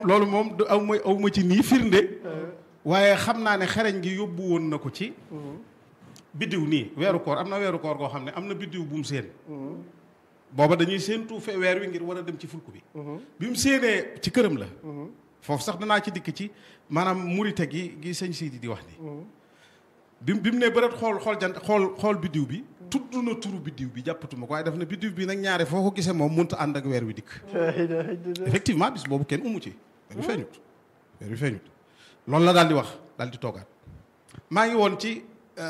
loolu moom du aw ma aw ma ci nii firnde waaye xam naa ne xereñ gi yóbbu woon na ko ci biddiw nii weeru koor am na weeru koor goo xam ne am na biddiw bu mu séen booba dañuy séentu fe weer wi ngir war a dem ci fulku bi bi mu séenee ci këram la foofu sax danaa ci dikk ci maanaam murite gi gi sëñ Sidi di wax ni bi bi mu ne bëreet xool xool jant xool xool biddiw bi tudd na turu biddiw bi jàppatuma ko waaye daf ne biddiw bi nag ñaare foo ko gisee moom mënut a ànd ak weer wi dikk effectivement bis boobu kenn umu ci weer wi feeñut weer wi feeñut loolu la daal di wax daal di toogaat maa ngi woon ci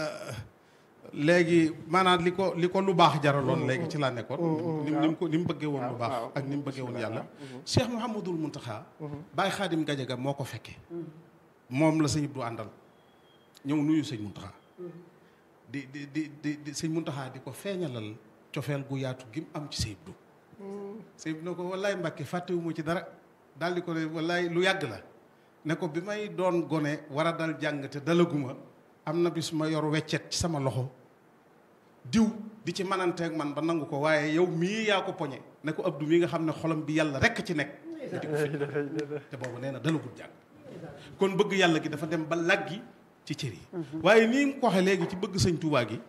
léegi maanaam li ko li ko lu baax jaraloon léegi ci laa nekkoon ni mu ko ni mu bëggee woon lu baax ak ni mu bëggee woon yàlla Cheikh Mouhamadul Muntaxa Baye Xaadim Gajaga moo ko fekke moom la sëñ Abdou àndal ñëw nuyu sëñ Muntaxa di di di di di sëñ Muntaxa di ko feeñalal cofeel gu yaatu gi mu am ci sëñ Abdou sëñ Abdou ne ko wallaay Mbàkke fàttewuma ci dara daal di ko ne wallaay lu yàgg la ne ko bi may doon gone war a dal jàng te dalaguma am na bis ma yor weccet ci sama loxo diw di ci mananteeg man ba nangu ko waaye yow mii yaa ko poñe ne ko Abdou mii nga xam ne xolam bi yàlla rekk ci nekk di ko fi te boobu nee na dalagul jàng kon bëgg yàlla gi dafa dem ba laggi ci cër yi waaye nii nga ko waxee léegi ci bëgg sëñ Tuubaa gi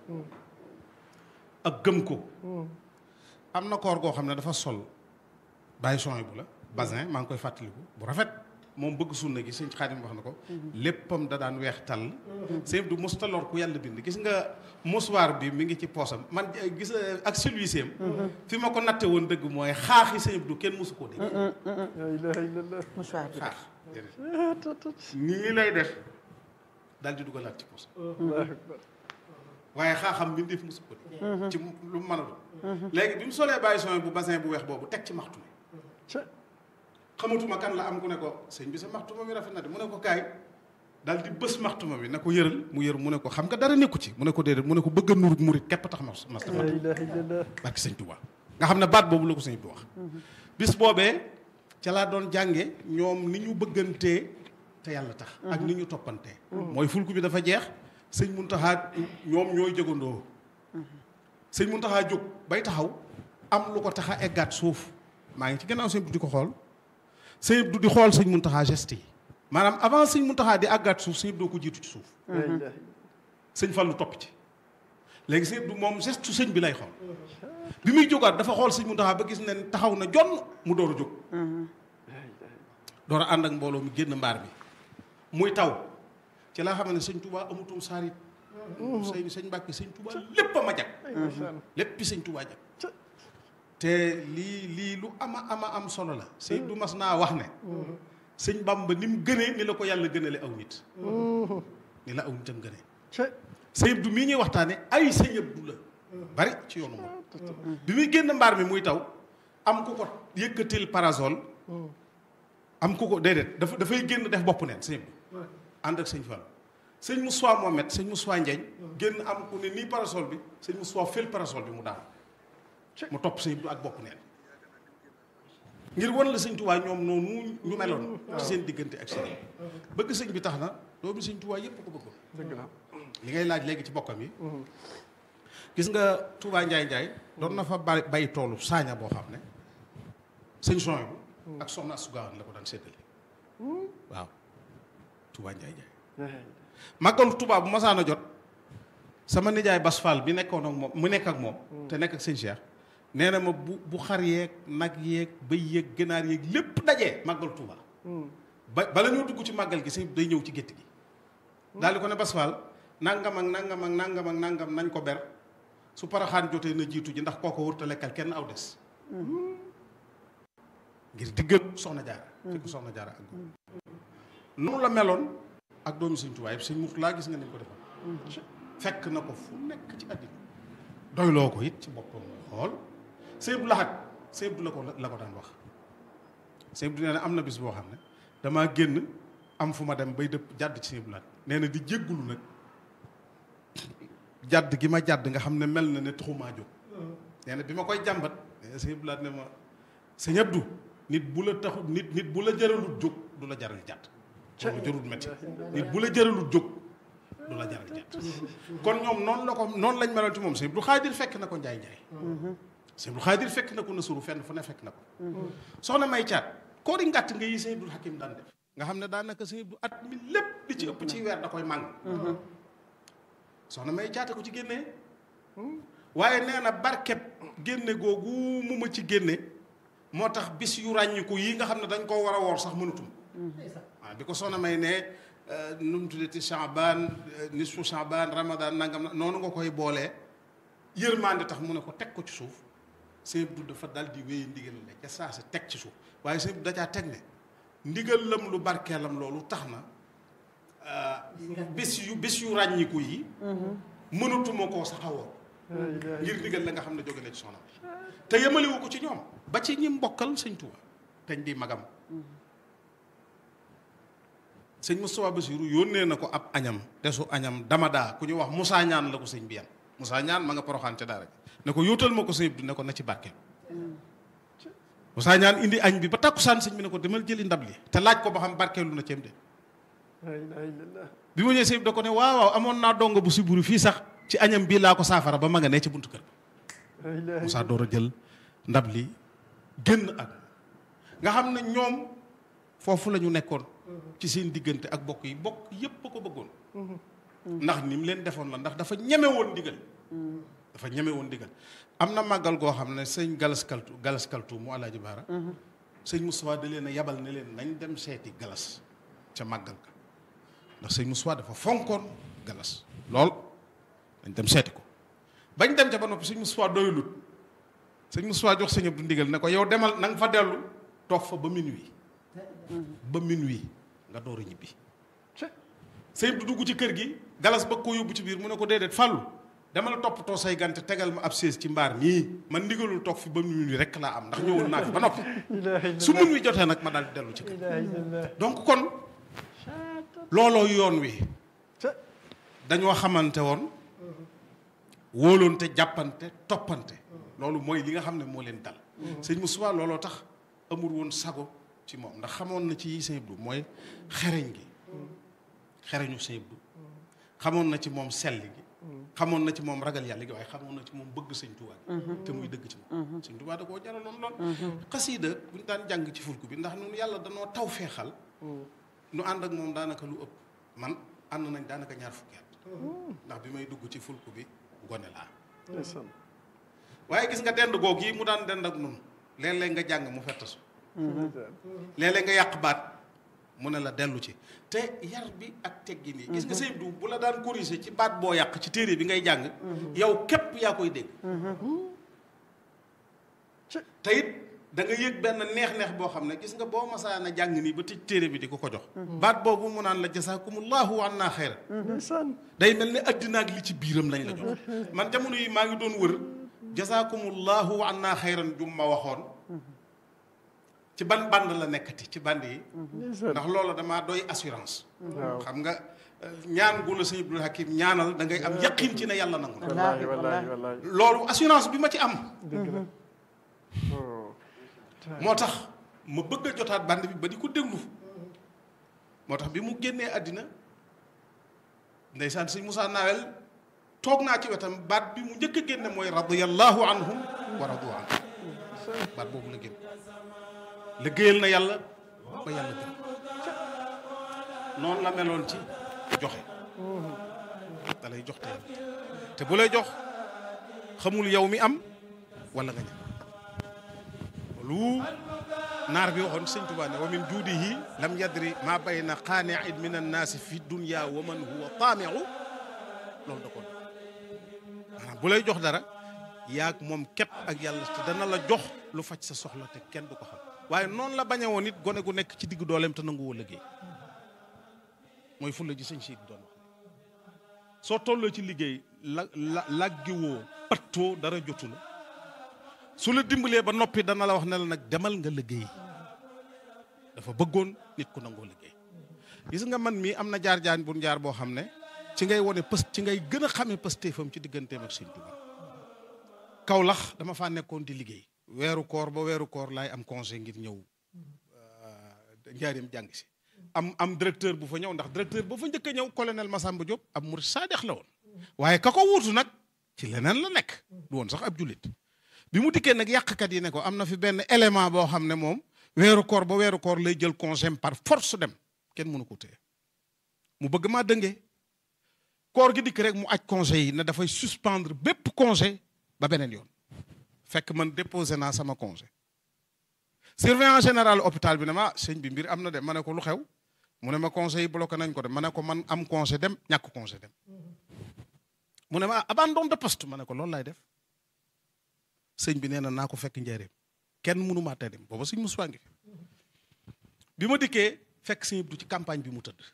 ak gëm ko am na koor goo xam ne dafa sol bàyyi son bu la basin maa ngi koy fàttaliku bu rafet moom bëgg sunna gi sëñ Xaadim wax na ko léppam da daan weex tàll sëñ du mos taloor ku yàlla bind gis nga mosuwaar bi mi ngi ci poosam man gis ak celui-ci fi ma ko natte woon dëgg mooy xaaxi sëñ du kenn mosu koo dégg mouchoir bi xaax nii lay def daal di dugalaat ci poos waaye xaaxam mbindeef mosu ko dégg ci lu mu mën a doon léegi bi mu solee bàyyi son bu bassin bu weex boobu teg ci maxtu xamatuma kan la am ku ne ko sëñ bi sa maxtuma mi rafet na de mu ne ko kaay daal di bës maxtuma bi na ko yëral mu yër mu ne ko xam nga dara nekku ci mu ne ko déedéet mu ne ko bëgg a nurut murit képp tax mas mas barki sëñ Tuubaa nga xam ne baat boobu la ko sëñ bi wax bis boobee ca laa doon jànge ñoom ni ñu bëggantee te yàlla tax ak ni ñu toppantee mooy fulku bi dafa jeex sëñ Muntaxa ñoom ñooy jógandoo sëñ Muntaxa jóg bay taxaw am lu ko tax a eggaat suuf maa ngi ci gannaaw sëñ bi di ko xool sëñ du di xool sëñ Muntaxa geste yi maanaam avant sëñ Muntaxa di àggaat suuf sëñ doo ko jiitu ci suuf sëñ Fallu topp ci léegi sëñ du moom geste sëñ bi lay xool bi muy jógaat dafa xool sëñ Muntaxa ba gis ne taxaw na jonn mu door a jóg door a ànd ak mbooloo mi génn mbaar bi muy taw ci laa xam ne sëñ Touba amutum saarit sëñ sëñ Mbàkke sëñ Touba lépp a ma jag léppi sëñ Touba jag te lii lii lu ama ama am solo la sëñ du mas naa wax ne sëñ Bamba ni mu gënee ni la ko yàlla gënale aw nit ni la aw nitam gënee sëñ du mii ñuy waxtaane ay sëñ Abdu la bari ci yoonu moom bi muy génn mbaar mi muy taw am ku ko yëkkatil parasol am ku ko déedéet dafa dafay génn def bopp neen sëñ bi ànd ak sëñ Fall sëñ Moussa Mohamed sëñ Moussa Ndiagne génn am ku ne nii parasol bi sëñ Moussa fël parasol bi mu daanu mu topp sëñ bi ak bopp neen ngir wan la sëñ Tuubaa ñoom noonu ñu meloon ci seen diggante ak sëñ bëgg sëñ bi tax na doomu sëñ Tuubaa yépp ko bëggoon dëgg la li ngay laaj léegi ci bokkam yi gis nga Touba Njaay Njaay doon na fa bay bay toolu saaña boo xam ne sëñ son bu ak soxna Asugaawan la ko daan séddale waaw Touba Njaay Njaay màggalu Touba bu masaan a jot sama nijaay Bas Fall bi nekkoon ak moom mu nekk ak moom te nekk ak sëñ Cheikh nee na ma bu bu xar yeeg nag yeeg bëy yeeg ganaar yeeg lépp dajee màggalu Touba ba bala ñoo dugg ci màggal gi sëñ day ñëw ci gétt gi daal di ko ne Bas Fall nangam ak nangam ak nangam ak nangam nañ ko ber su paraxaan jotee na jiitu ji ndax kooko wërta lekkal kenn aw des ngir diggal soxna jaara fekk soxna jaara ak noonu la meloon ak doomi sëñ Tuubaa yëpp sëñ Murtala gis nga ni ko defoon fekk na ko fu nekk ci àddina doyloo ko it ci boppam xool sëñ bu laxat sëñ bu la ko la ko daan wax sëñ bu nee na am na bis boo xam ne damaa génn am fu ma dem bay dëpp jàdd ci sëñ bu laxat nee na di jéggulu nag jàdd gi ma jàdd nga xam ne mel na ne taxumaa jóg nee na bi ma koy jàmbat sëñ bu laxat ne ma sëñ Abdu nit bu la taxu nit nit bu la jëralut jóg du la jaral jàdd loolu jërul métti nit bu la jëralut jóg du la jaral jàdd kon ñoom noonu la ko noonu lañ meloon ci moom sëñ Abdu Xaadir fekk na ko njaay njaay sëñ Abdu Xaadir fekk na ko na suru fenn fu ne fekk na ko soxna may caat koori ngàtt nga yi sëñ Abdul Hakim daan def nga xam ne daanaka sëñ Abdul at mi lépp li ci ëpp ci weer da koy màng soxna may jaata ko ci génnee waaye nee na barkeb génne googu mu ma ci génne moo tax bis yu ràññiku yi nga xam ne dañ koo war a woor sax mënutum waaw bi ko soxna may ne nu mu tuddati Chaban nisfu Chaban Ramadan nangam na noonu nga koy boolee yërmande tax mu ne ko teg ko ci suuf sëñ Abdou dafa dal di wéy ndigal la ca saa si teg ci suuf waaye sëñ Abdou dacaa teg ne ndigal lam lu barkeelam loolu tax na bis yu bis yu ràññiku yi mënatuma koo sax a woor ngir ndigal la nga xam ne jóge na ci soxna te yemalewu ko ci ñoom ba ci ñi mbokkal sëñ Tuuba teñ di magam sëñ Moustapha Bassirou yónnee na ko ab añam desu añam damadaa ku ñu wax Moussa ñaan la ko sëñ bi yan Moussa ñaan ma nga poroxaan ca daara ne ko yóotal ma ko sëñ bi ne ko na ci barkeel Moussa ñaan indi añ bi ba tàkkusaan sëñ bi ne ko demal jëli ndab li te laaj ko ba xam barkeelu na ceem de bi ma ñëwee sëñ bi da ko ne waaw waaw amoon naa dongo bu siburu fii sax ci añam bii laa ko saafara ba ma nga ne ci buntu kër Moussa door a jël ndab li génn ak nga xam ne ñoom foofu la ñu nekkoon ci seen diggante ak bokk yi bokk yépp a ko bëggoon ndax ni mu leen defoon la ndax dafa ñeme woon ndigal dafa ñeme woon ndigal am na màggal goo xam ne sëñ galas kaltu galas kaltu mu alaaji baara sëñ Moustapha da leen a yabal ne leen nañ dem seeti galas ca màggal ka ndax sëñ Moustapha dafa fonkoon galas lool dañ dem seeti ko bañ dem ca ba noppi sëñ Moustapha doyulut sëñ Moustapha jox sëñ Abdou ndigal ne ko yow demal na nga fa dellu toog fa ba minuit ba minuit nga door a ñibbi sëñ Abdou dugg ci kër gi galas ba ko yóbbu ci biir mu ne ko déedéet fàllu demal toppatoo say gante tegal ma ab sées ci mbaar mii man ndigalul toog fi ba minuit rek laa am ndax ñëwoon naa fi ba noppi su minuit jotee nag ma daal di dellu ci kër donc kon looloo yoon wi dañoo xamante woon wóoloonte jàppante toppante loolu mooy li nga xam ne moo leen dal sëñ Moussa looloo tax amul woon sago ci moom ndax xamoon na ci yi sëñ Abdou mooy xereñ gi xereñu sëñ Abdou xamoon na ci moom sell gi xamoon na ci moom ragal yàlla gi waaye xamoon na ci moom bëgg sëñ Tuubaa te muy dëgg ci moom sëñ Tuubaa da koo jaraloon lool xasiida bu ñu daan jàng ci fulku bi ndax ñun yàlla danoo taw feexal nu ànd ak moom daanaka lu ëpp man ànd nañ daanaka ñaar fukki at ndax bi may dugg ci fulku bi gone laa waaye gis nga dend goog yi mu daan dend ak nun léeg-léeg nga jàng mu fettasu léeg-léeg nga yàq baat mu ne la dellu ci te yar bi ak teggin yi gis nga sëñ du bu la daan corriger ci baat boo yàq ci téere bi ngay jàng yow képp yaa koy dégg te it da nga yëg benn neex-neex boo xam ne gis nga boo masaana jàng nii ba tëj téere bi di ko ko jox baat boobu mu naan la jasaakumullahu an naa xayra day mel ni addina ak li ci biiram lañ la jox man jamono yi maa ngi doon wër jasaakumullahu an naa xayran jum ma waxoon ci ban band la nekkati ci band yi ndax loolu damaa doy assurance xam nga ñaan gu la sëñ Abdul Hakim ñaanal da ngay am yaqin ci ne yàlla nangu na loolu assurance bi ma ci am moo tax ma bëgg a jotaat band bi ba di ko déglu moo tax bi mu génnee àddina ndeysaan sëñ Moussa Nawel toog naa ci wetam baat bi mu njëkk a génne mooy radiyallahu anhum wa radu anhu baat boobu la génn liggéeyal na yàlla ba yàlla gën noonu la meloon ci joxe da lay jox tey te bu lay jox xamul yow mi am wala nga ñam lu naar bi waxoon sëñ Tuubaa ne wa min juudihi lam yadri ma bayna qaani'in min annaasi fi dunya wa man huwa taami'u loolu da ko maanaam bu lay jox dara yaag moom képp ak yàlla te dana la jox lu faj sa soxla te kenn du ko xam waaye noonu la bañe woon it gone gu nekk ci diggu dooleem te nangu woo liggéey mooy fulla ji sëñ siit doon wax soo tolloo ci liggéey la la laggiwoo pattoo dara jotu la su la dimbalee ba noppi dana la wax ne la nag demal nga liggéey dafa bëggoon nit ku nangoo liggéey gis nga man mii am na jaar jaan bu jaar boo xam ne ci ngay wone pës ci ngay gën a xamee pëstéefam ci digganteem ak sëñ Tuubaa Kawlax dama faa nekkoon di liggéey weeru koor ba weeru koor laay am conseil ngir ñëw njaarim jàng si am am directeur bu fa ñëw ndax directeur ba fa njëkk a ñëw colonel Massamba Diop ab murid saadex la woon waaye ka ko wuutu nag ci leneen la nekk du woon sax ab jullit bi mu dikkee nag yàqkat yi ne ko am na fi benn élément boo xam ne moom weeru koor ba weeru koor lay jël congé par force dem kenn mënu ko téye mu bëgg maa dëngee koor gi dikk rek mu aj congé yi ne dafay suspendre bépp congé ba beneen yoon fekk man déposé naa sama congé surveillant général hôpital bi ne ma sëñ bi mbir am na de ma ne ko lu xew mu ne ma congé yi bloqué nañ ko de ma ne ko man am congé dem ñàkk congé dem mu ne ma abandon de poste ma ne ko loolu laay def sëñ bi nee na naa ko fekk njëriñ kenn mënu maa tey dem booba sëñ Moussa ngi fi bi ma dikkee fekk sëñ Abdou ci campagne bi mu tëdd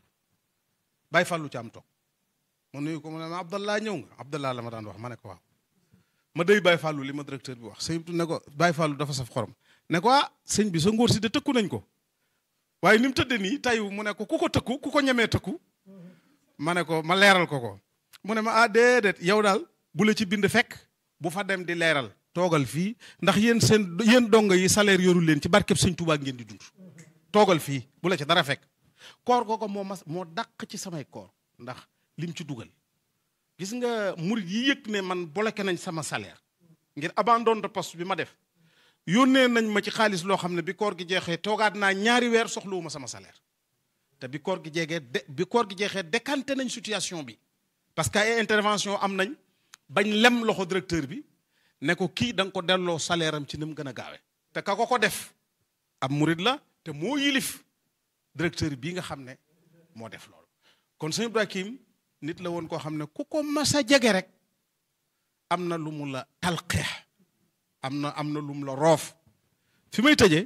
bàyyi fàllu ci am toog ma nuyu ko mu ne ma Abdallah ñëw nga Abdallah la ma daan wax ma ne ko waaw ma day bàyyi fàllu li ma directeur bi wax sëñ Abdou ne ko bàyyi fàllu dafa saf xorom ne ko ah sëñ bi sa ngóor si de tëkku nañ ko waaye ni mu tëddee nii tayu mu ne ko ku ko tëkku ku ko ñemee tëkku ma ne ko ma leeral ko ko mu ne ma ah déedéet yow daal bu la ci bind fekk bu fa dem di leeral toogal fii ndax yéen seen yéen dongo yi salaire yoru leen ci barkeb sëñ Tuubaa ngeen di dund toogal fii bu la ci dara fekk koor googu moo mas moo dàq ci samay koor ndax lim ci dugal gis nga murit yi yëg ne man bloqué nañ sama salaire ngir abandon de poste bi ma def yónnee nañ ma ci xaalis loo xam ne bi koor gi jeexee toogaat naa ñaari weer soxlawuma sama salaire te bi koor gi jeegee de bi koor gi jeexee décanté nañ situation bi parce que ay intervention am nañ bañ lem loxo directeur bi ne ko kii da nga ko delloo salaire am ci ni mu gën a gaawee te ka ko ko def ab murit la te moo yilif directeur bii nga xam ne moo def loolu kon sëñ Ibrahim nit la woon koo xam ne ku ko mas a jege rek am na lu mu la talqeex am na am na lu mu la roof fi may tëjee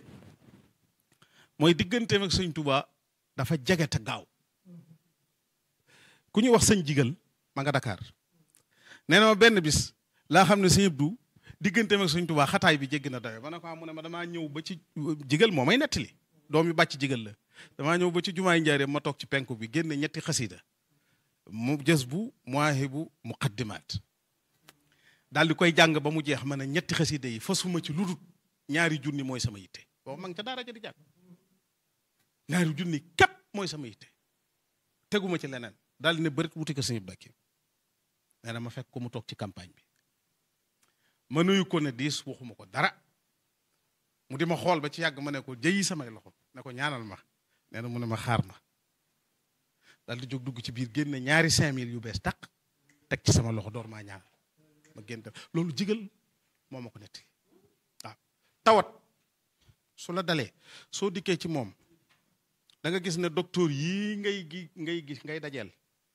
mooy digganteem ak sëñ Touba dafa jege te gaaw ku ñuy wax sëñ jigal ma nga Dakar nee na ma benn bis laa xam ne sëñ Abdou digganteem ak sëñ Touba xataay bi jéggi na dayo ma ne ko mu ne ma damaa ñëw ba ci jigal moo may nettali doom yu bàcc jigal la damaa ñëw ba ci jumaay njaareem ma toog ci penku bi génne ñetti xasida mu jës bu muwaahibu muqaddimaat daal di koy jàng ba mu jeex ma ne ñetti xasida yi fasuma ci lu dul ñaari junni mooy sama yitte boobu ma ngi ca daara ja di jàng ñaari junni képp mooy sama yitte teguma ci leneen daal di ne bërit wuti ko sëñ Bakki nee na ma fekk ko mu toog ci campagne bi ma nuyu ko ne diis waxuma ko dara mu di ma xool ba ci yàgg ma ne ko jëyi samay loxo ne ko ñaanal ma nee na mu ne ma xaar ma daal di jóg dugg ci biir génne ñaari cinq mille yu bees tàq teg ci sama loxo door maa ñaanal ma génn loolu jigal moo ma ko netti waaw tawat su la dalee soo dikkee ci moom da nga gis ne docteur yii ngay gi ngay gis ngay dajeel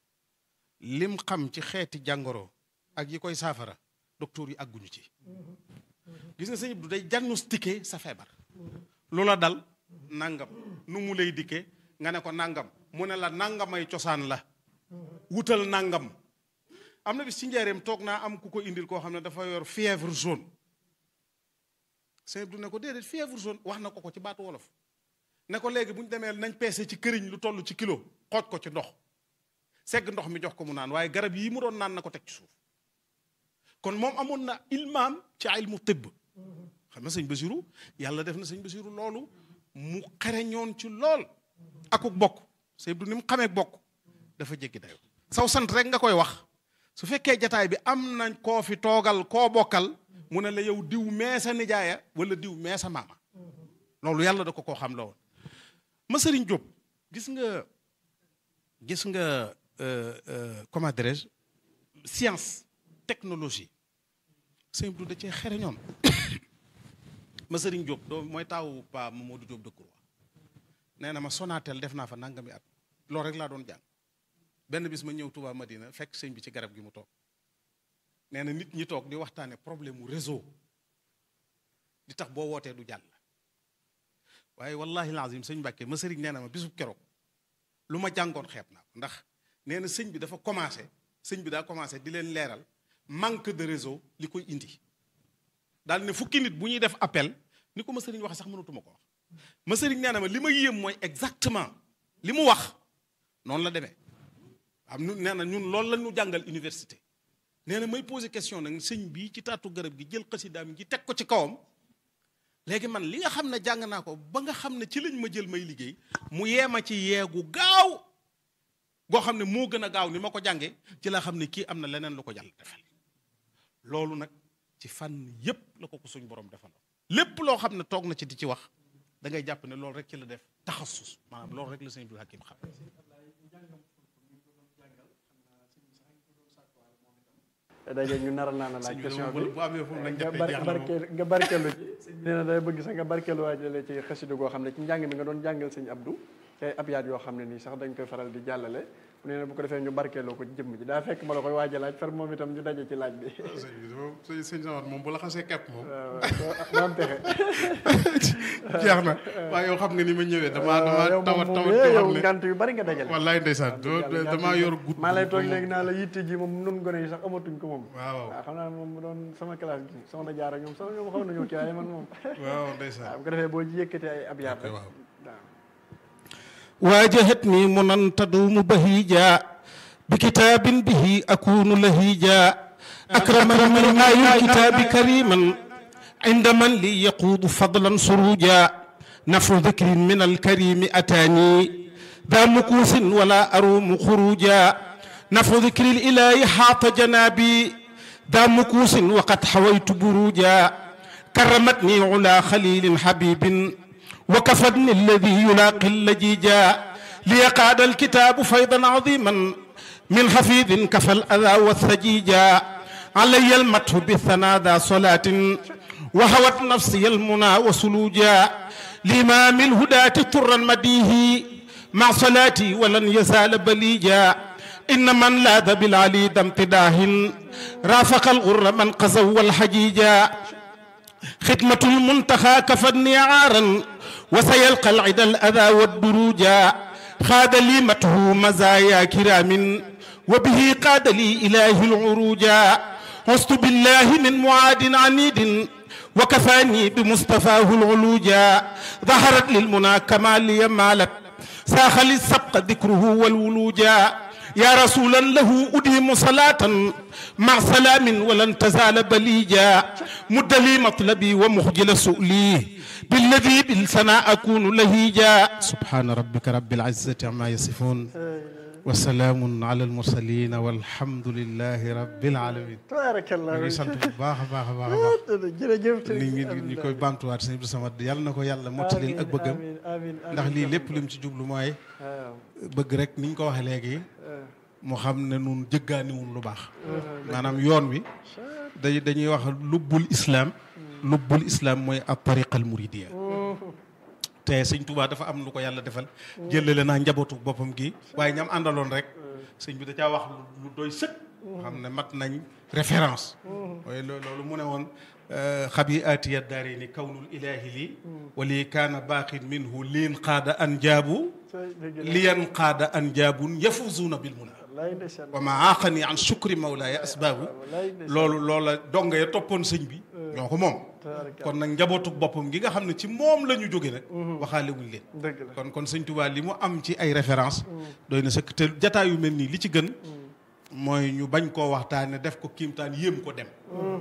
lim xam ci xeeti jàngoro ak yi koy saafara docteur yi àgguñu ci gis nga sëñ du day diagnostiqué sa feebar loola dal nangam nu mu lay dikkee nga ne ko nangam mu ne la nangamay cosaan la wutal nangam am na bis ci njaareem toog naa am ku ko indil koo xam ne dafa yor fièvre jaune sëñ du ne ko déedéet fièvre jaune wax na ko ko ci baatu wolof ne ko léegi bu ñu demee nañ peese ci këriñ lu toll ci kilo xooj ko ci ndox segg ndox mi jox ko mu naan waaye garab yii mu doon naan na ko teg ci suuf kon moom amoon na ilmaam ci ilmu tibb xam nga sëñ Basiru yàlla def na sëñ Basiru loolu mu xereñoon ci lool akuk bokk sëñ du ni mu xamee bokk dafa jéggi dayo saw sant rek nga koy wax su fekkee jataay bi am nañ koo fi toogal koo bokkal mu ne la yow diw mee sa nijaaya wala diw mee sa maama loolu yàlla da ko koo xam la woon ma sëriñ Jóob gis nga gis nga comment dirais-je science technologie sëñ du da cee xereñoon ma sëriñ Jóob doo mooy taawu pa Mamadou Jóob Decroix nee na ma Sonatel def naa fa nangami at loolu rek laa doon jàng benn bis ma ñëw Touba Madina fekk sëñ bi ci garab gi mu toog nee na nit ñi toog di waxtaane problème mu réseau di tax boo wootee du jàll waaye wallahi lazim sëñ Mbàkke ma sëriñ nee na ma bisub keroog lu ma jàngoon xeeb naa ko ndax nee na sëñ bi dafa commencé sëñ bi daa commencé di leen leeral manque de réseau li koy indi daal ne fukki nit bu ñuy def appel ni ko ma sëriñ waxe sax mënatuma ko wax ma sëriñ nee na ma li ma yéem mooy exactement li mu wax noonu la demee am nu nee na ñun loolu la ñu jàngal université nee na may posé question nag sëñ bii ci taatu garab gi jël xasidaam gi teg ko ci kawam léegi man li nga xam ne jàng naa ko ba nga xam ne ci lañ ma jël may liggéey mu yeema ci yeegu gaaw goo xam ne moo gën a gaaw ni ma ko jàngee ci la xam ne kii am na leneen lu ko jàll defal loolu nag ci fànn yépp la ko ko suñ borom defal lépp loo xam ne toog na ci di ci wax da ngay jàpp ne loolu rek ci la def taxasus maanaam loolu rek la sëñ Abdul Hakim xam daje ñu naral naa la laaj sëñ bi question bu bi bu amee fu mu lañ nga jàppee bar jeex na moom barkeel nga barkeelu ci nee na day bëgg sax nga barkeelu waajale ci xasida goo xam ne ci njàng mi nga doon jàngal sëñ Abdou te ay abyaat yoo xam ne nii sax dañ koy faral di jàllale bu nee na bu ko defee ñu barkeeloo ko ci jëmm ji daa fekk ma la koy waaj a laaj far moom itam ñu daje ci laaj bi sëñ bi moom sëñ sëñ Samad moom bu la xasee kepp moom waaw doo am pexe jeex na waaye yow xam nga ni ma ñëwee damaa damaa yow tawat moom tawat moom yoo yow xam ne ngant yu bari nga dajale wallaay ndeysaan doo damaa yor gudd maa lay toog léegi naa la yitte ji moom nun gone yi sax amatuñ ko moom waaw waaw xam naa moom mu doon sama classe gi soxna jaara ñoom sax ñoom xaw nañoo kii waaye man moom waaw ndeysaan waaw bu ko defee boo ci yëkkatee ay abyaat rek waaw waaw واجهتني منن تدوم بهيجا بكتاب به أكون لهيجا أكرمني من آي الكتاب كريما عند من لي يقود فضلا سروجا نفر ذكر من الكريم أتاني ذا مكوس ولا أروم خروجا نفر ذكر الإله حاط جنابي ذا مكوس وقد حويت بروجا كرمتني علا خليل حبيب وكفدني الذي يلاقي اللجيجا ليقاد الكتاب فيضا عظيما من حفيظ كفى الأذى والثجيجا علي المدح بالثنى ذا صلاة وهوت نفسي المنى وسلوجا لإمام الهداة طرا مديه مع صلاتي ولن يزال بليجا إن من لاذ بالعلي ذا امتداه رافق الغر من قزوا والحجيجا خدمة المنتخى كفني عارا وسيلقى العدا الأذى والدروجا خاد لي مته مزايا كرام وبه قاد لي إله العروجا عزت بالله من معاد عنيد وكفاني بمصطفاه العلوجا ظهرت للمنى كما لي مالت ساخ للسبق ذكره والولوجا يا رسولا له أديم صلاة مع سلام ولن تزال بليجا مد لي مطلبي ومخجل سؤلي بالذي بالسنا أكون لهيجا سبحان ربك رب العزة عما يصفون وسلام على المرسلين والحمد لله رب العالمين tabaarakallah ñu ngi sant bu baax a baax a baax a baax jërëjëf ni ngi ñu koy bantuwaat sëñ Abdou Samad yàlla na ko yàlla mottalil ak bëggam amiin amiin ndax lii lépp lim ci jublu mooy waaw bëgg rek ni ñu ko waxee léegi mu xam ne nun jëggaaniwul lu baax maanaam yoon wi dañ dañuy wax lubbul islam lubbul islam mooy ab tariqal muridiya te sëñ Touba dafa am lu ko yàlla defal jëlale naa njabootu boppam gi waaye ñam àndaloon rek sëñ bi da caa wax lu doy sëkk xam ne mat nañ référence waaye loo- loolu mu ne woon xabi atiya daari ni kawnul ilahi lii wali kaana baaqin minhu liin qaada an jaabu liyan qaada an jaabun yafuzuuna bil muna wallaay ndeysaan wa ma aaqani an shukri mawlaaya asbaabu wallaay ndeysaan loolu loola donga ya toppoon sëñ bi ñoo ko moom tabaarakallah kon nag njabootu boppam gi nga xam ne ci moom la ñu jóge nag waxaale wuñ leen dëgg la kon kon sëñ Tuubaa li mu am ci ay référence doy na sëkk te jataay yu mel nii li ci gën mooy ñu bañ koo waxtaane def ko kiimtaan yéem ko dem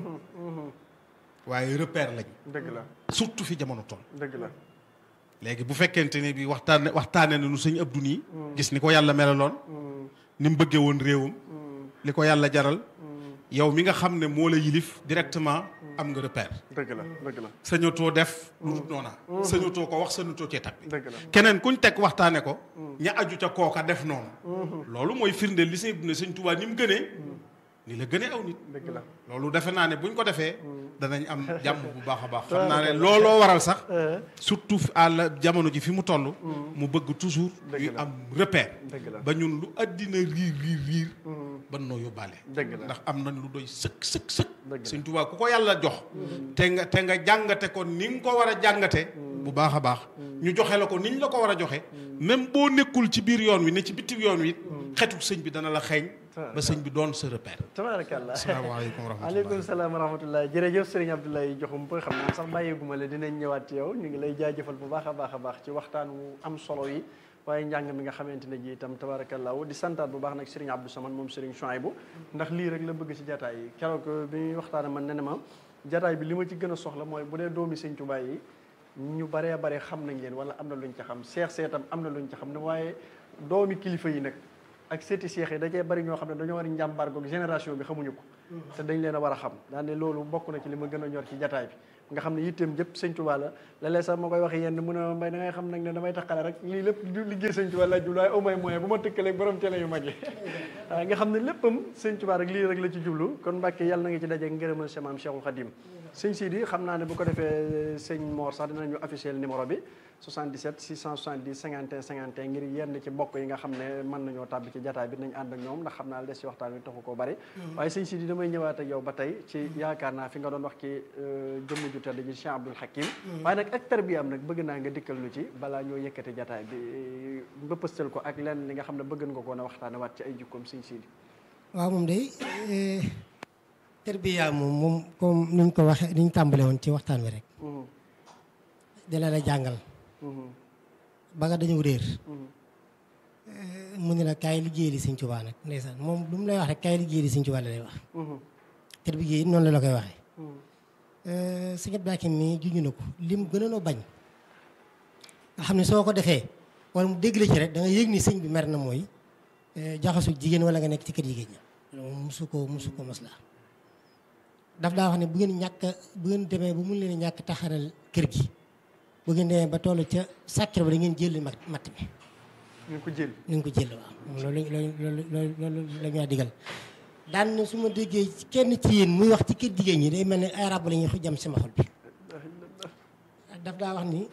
waaye repère lañ dëgg la surtout fi jamono toll dëgg la léegi bu fekkente ne bi waxtaane waxtaane na nu sëñ Abdou nii gis ni ko yàlla melaloon ni mu bëggee woon réewam li ko yàlla jaral yow mi nga xam ne moo la yilif directement am nga repère dëgg la dëgg la sañatoo def lu dul noona sañatoo ko wax sañatoo cee tappi dëgg la keneen kuñ teg waxtaane ko ña aju ca kooka def noonu loolu mooy firndeel li sëñ ne sëñ Tuubaa ni mu gënee ni la gënee aw nit dëgg la loolu defe naa ne buñ ko defee danañ am jàmm bu baax a baax xam naa ne looloo waral sax surtout à la jamono ji fi mu toll mu bëgg toujours Dëgg ñuy la. am repère dëgg la ba ñun lu àddina riir riir riir ban noo yóbbaale dëgg la ndax am nañ lu doy sëkk sëkk sëkk Dëgg la. sëñ Tuubaa ku ko yàlla jox te nga te nga jàngate ko ni nga ko war a jàngate bu baax a baax ñu joxe la ko niñ la ko war a joxe même boo nekkul ci biir yoon wi ne ci bitti yoon wi xetu sëñ bi dana la xeeñ ba sëñ bi doon sa repère tabaarakallah asalaamaaleykum wa rahmatulah aleykum salaam wa rahmatullah jërëjëf sëriñ Abdoulaye Diakhoumpa xam naa sax bàyyeeguma la dinañ ñëwaat ci yow ñu ngi lay jaajëfal bu baax a baax a baax ci waxtaan wu am solo yi waaye njàng mi nga xamante ne ji itam tabarakallahu di santaat bu baax nag sëriñ Abdou Samane moom sëriñ Chouaïbou ndax lii rek la bëgg ci jataay yi keroog bi ñuy waxtaane man ne ne ma jataay bi li ma ci gën a soxla mooy bu dee doomi sëñ Tuubaa yi ñu baree bare xam nañ leen wala am na luñ ca xam seex seetam am na luñ ca xam ne waaye doomi kilifa yi nag ak seeti seex yi da cee bari ñoo xam ne dañoo war a njàmbaar goog génération bi xamuñu ko te dañ leen a war a xam daan ne loolu bokk na ci li ma gën a ñor ci jataay bi nga xam ne yitteem jëpp sëñ Tuubaa la léeg-léeg sax ma koy waxee yenn mu ne ma mbay da ngay xam nag ne damay taxale rek lii lépp du liggéey sëñ Tuubaa la jublu waaye au moins moyen bu ma tëkkalee borom télé yu mag yi waaw nga xam ne léppam sëñ Tuubaa rek lii rek la ci jublu kon Mbàkke yàlla na nga ci daje ngërëmal sa maam Cheikhul Khadim sëñ Sidi xam naa ne bu ko defee sëñ Mor sax dinañu officiel numéro bi 77 670 51 51 ngir yenn ci mbokk yi nga xam ne mën nañoo tàbbi ci jataay bi nañ ànd ak ñoom ndax xam naa des ci waxtaan wi taxu koo bari waaye sëñ Sidi damay ñëwaat ak yow ba tey ci yaakaar naa fi nga doon wax ci jëmm ju tedd ji Cheikh Abdoul Hakim waaye nag ak tarbiya am nag bëgg naa nga dikkal nu ci balaa ñoo yëkkati jataay bi mbëppastal ko ak lenn li nga xam ne bëgg nga ko na waxtaane waat ci ay jukkoom sëñ Sidi waaw moom day tarbiya moom moom comme ni ñu ko waxee ni ñu tàmbale woon ci waxtaan wi rek dina la jàngal ba nga dañu réer mu ne la kaay liggéey li Sëñ Tuubaa nag ndeysaan moom lu mu lay wax rek kaay liggéey li Sëñ Tuubaa la lay wax tarbiya it noonu la la koy waxee sëñ Abdou Hakim mi juñu na ko lim gënoon a bañ nga xam ne soo ko defee wala mu dégg la ci rek da nga yëg ni sëñ bi mer na mooy jaxasu jigéen wala nga nekk ci kër jigéen ña loolu musu ko musu ko mos la daf daa wax ne bu ngeen ñàkk bu ngeen demee ba mun leen ñàkk taxaral kër gi bu ngeen demee ba toll ca sàkkir ba da ngeen jël mat matt mi ñu ko jël ni nga ko jël waaw loolu loolu loolu loolu loolu la ñu digal daan na su ma déggee kenn ci yéen muy wax ci kër jigéen ñi day mel ne ay rab la ñuy jam sama xol bi daf daa wax ni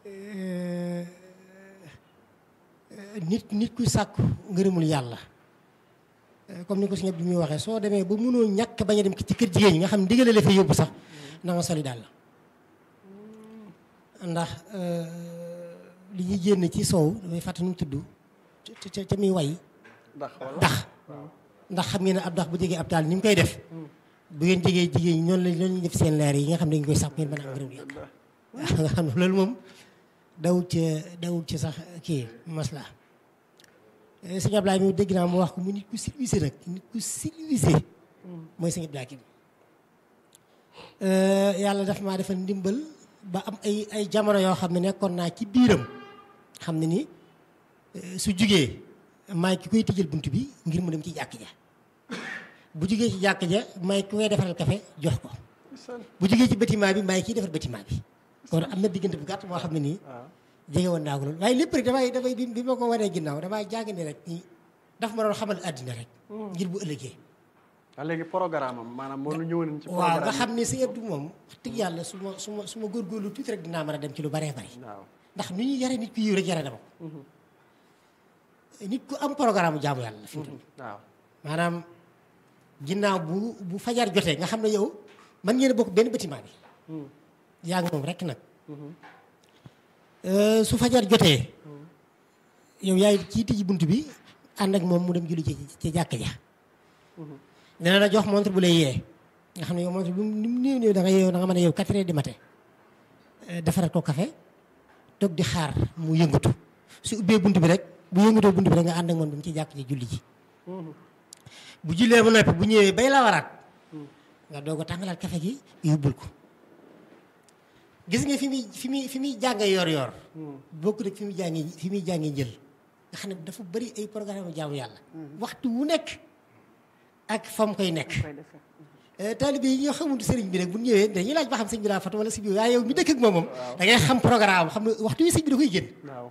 nit nit ku sàkku ngërëmul yàlla comme ni ko si ñëpp bi muy waxee soo demee ba mënoo ñàkk bañ a dem ci kër jigéen ñi nga xam ne digale la fa yóbbu sax na nga soli daal la ndax li ñuy génn ci soow damay fàtte nu mu tudd ca ca muy way ndax ndax ndax xam ngeen ne ab ndax bu jegee ab taal ni mu koy def bu ngeen jegee jigéen ñi noonu la noonu ñu def seen leer yi nga xam ne dañu koy sàkk ngeen mën a am ngërëm yàlla nga xam ne loolu moom dawul ci dawul ci sax kii masla sëñ Ablaye mi dégg naa mu wax ko mu nit ku civilisé nag nit ku civilisé mooy sëñ Ablaye Kim yàlla daf maa defal ndimbal ba am ay ay jamono yoo xam ne nekkoon naa ci biiram xam ne ni su jugee maay ki koy tëjal bunt bi ngir mu dem ci jàkk ja bu jugee ci jàkk ja maay ki koy defaral café jox ko bu jugee ci bâtiment bi maay kiy defar bâtiment bi kon am na diggante bu gàtt moo xam ne nii jege woon naa ko loolu waaye lépp rek damay damay bi ma ko wanee ginnaaw damaa jàng ni rek ni daf ma doon xamal àddina rek ngir bu ëllëgee waaw léegi programme am maanaam moo ñu ñëwoon ci waaw nga xam ne si Abdou moom wax dëgg yàlla su ma su ma su ma góorgóorlu tuuti rek dinaa mën a dem ci lu baree bari waaw ndax ni ñuy yare nit ku yiw rek yare dama ko nit ku am programme jaamu yàlla la fi mu toll waaw maanaam ginnaaw bu bu fajar jotee nga xam ne yow mën ngeen a bokk benn bâtiment bi yaa ngi moom rek nag su fajar jotee yow yaay kii tijji bunt bi ànd ak moom mu dem julli ci ci jàkk ja dina la jox montre bu lay yee nga xam ne yow montre bu ni mu néew néew da nga yeew da nga mën a yeew quatre heures du matin defaral ko café toog di xaar mu yëngatu su ubbee bunt bi rek bu yëngatoo bunt bi rek nga ànd ak moom dem ci jàkk ji julli ji bu jullee ba noppi bu ñëwee bay la waraat nga doog a tàngalaat café gi yóbbul ko gis nga fi muy fi muy fi muy jànge yor yor bokk rek fi muy jànge fi muy jànge njël nga xam ne dafa bëri ay programme jaamu yàlla waxtu wu nekk ak fa mu koy nekk taalibe yi ñoo xamul sëriñ bi rek bu ñëwee dañuy laaj ba xam sëñ bi daa fatu wala si bi waaye yow mi dëkk ak moom moom da ngay xam programme xam ne waxtu wi sëñ bi da koy génn waaw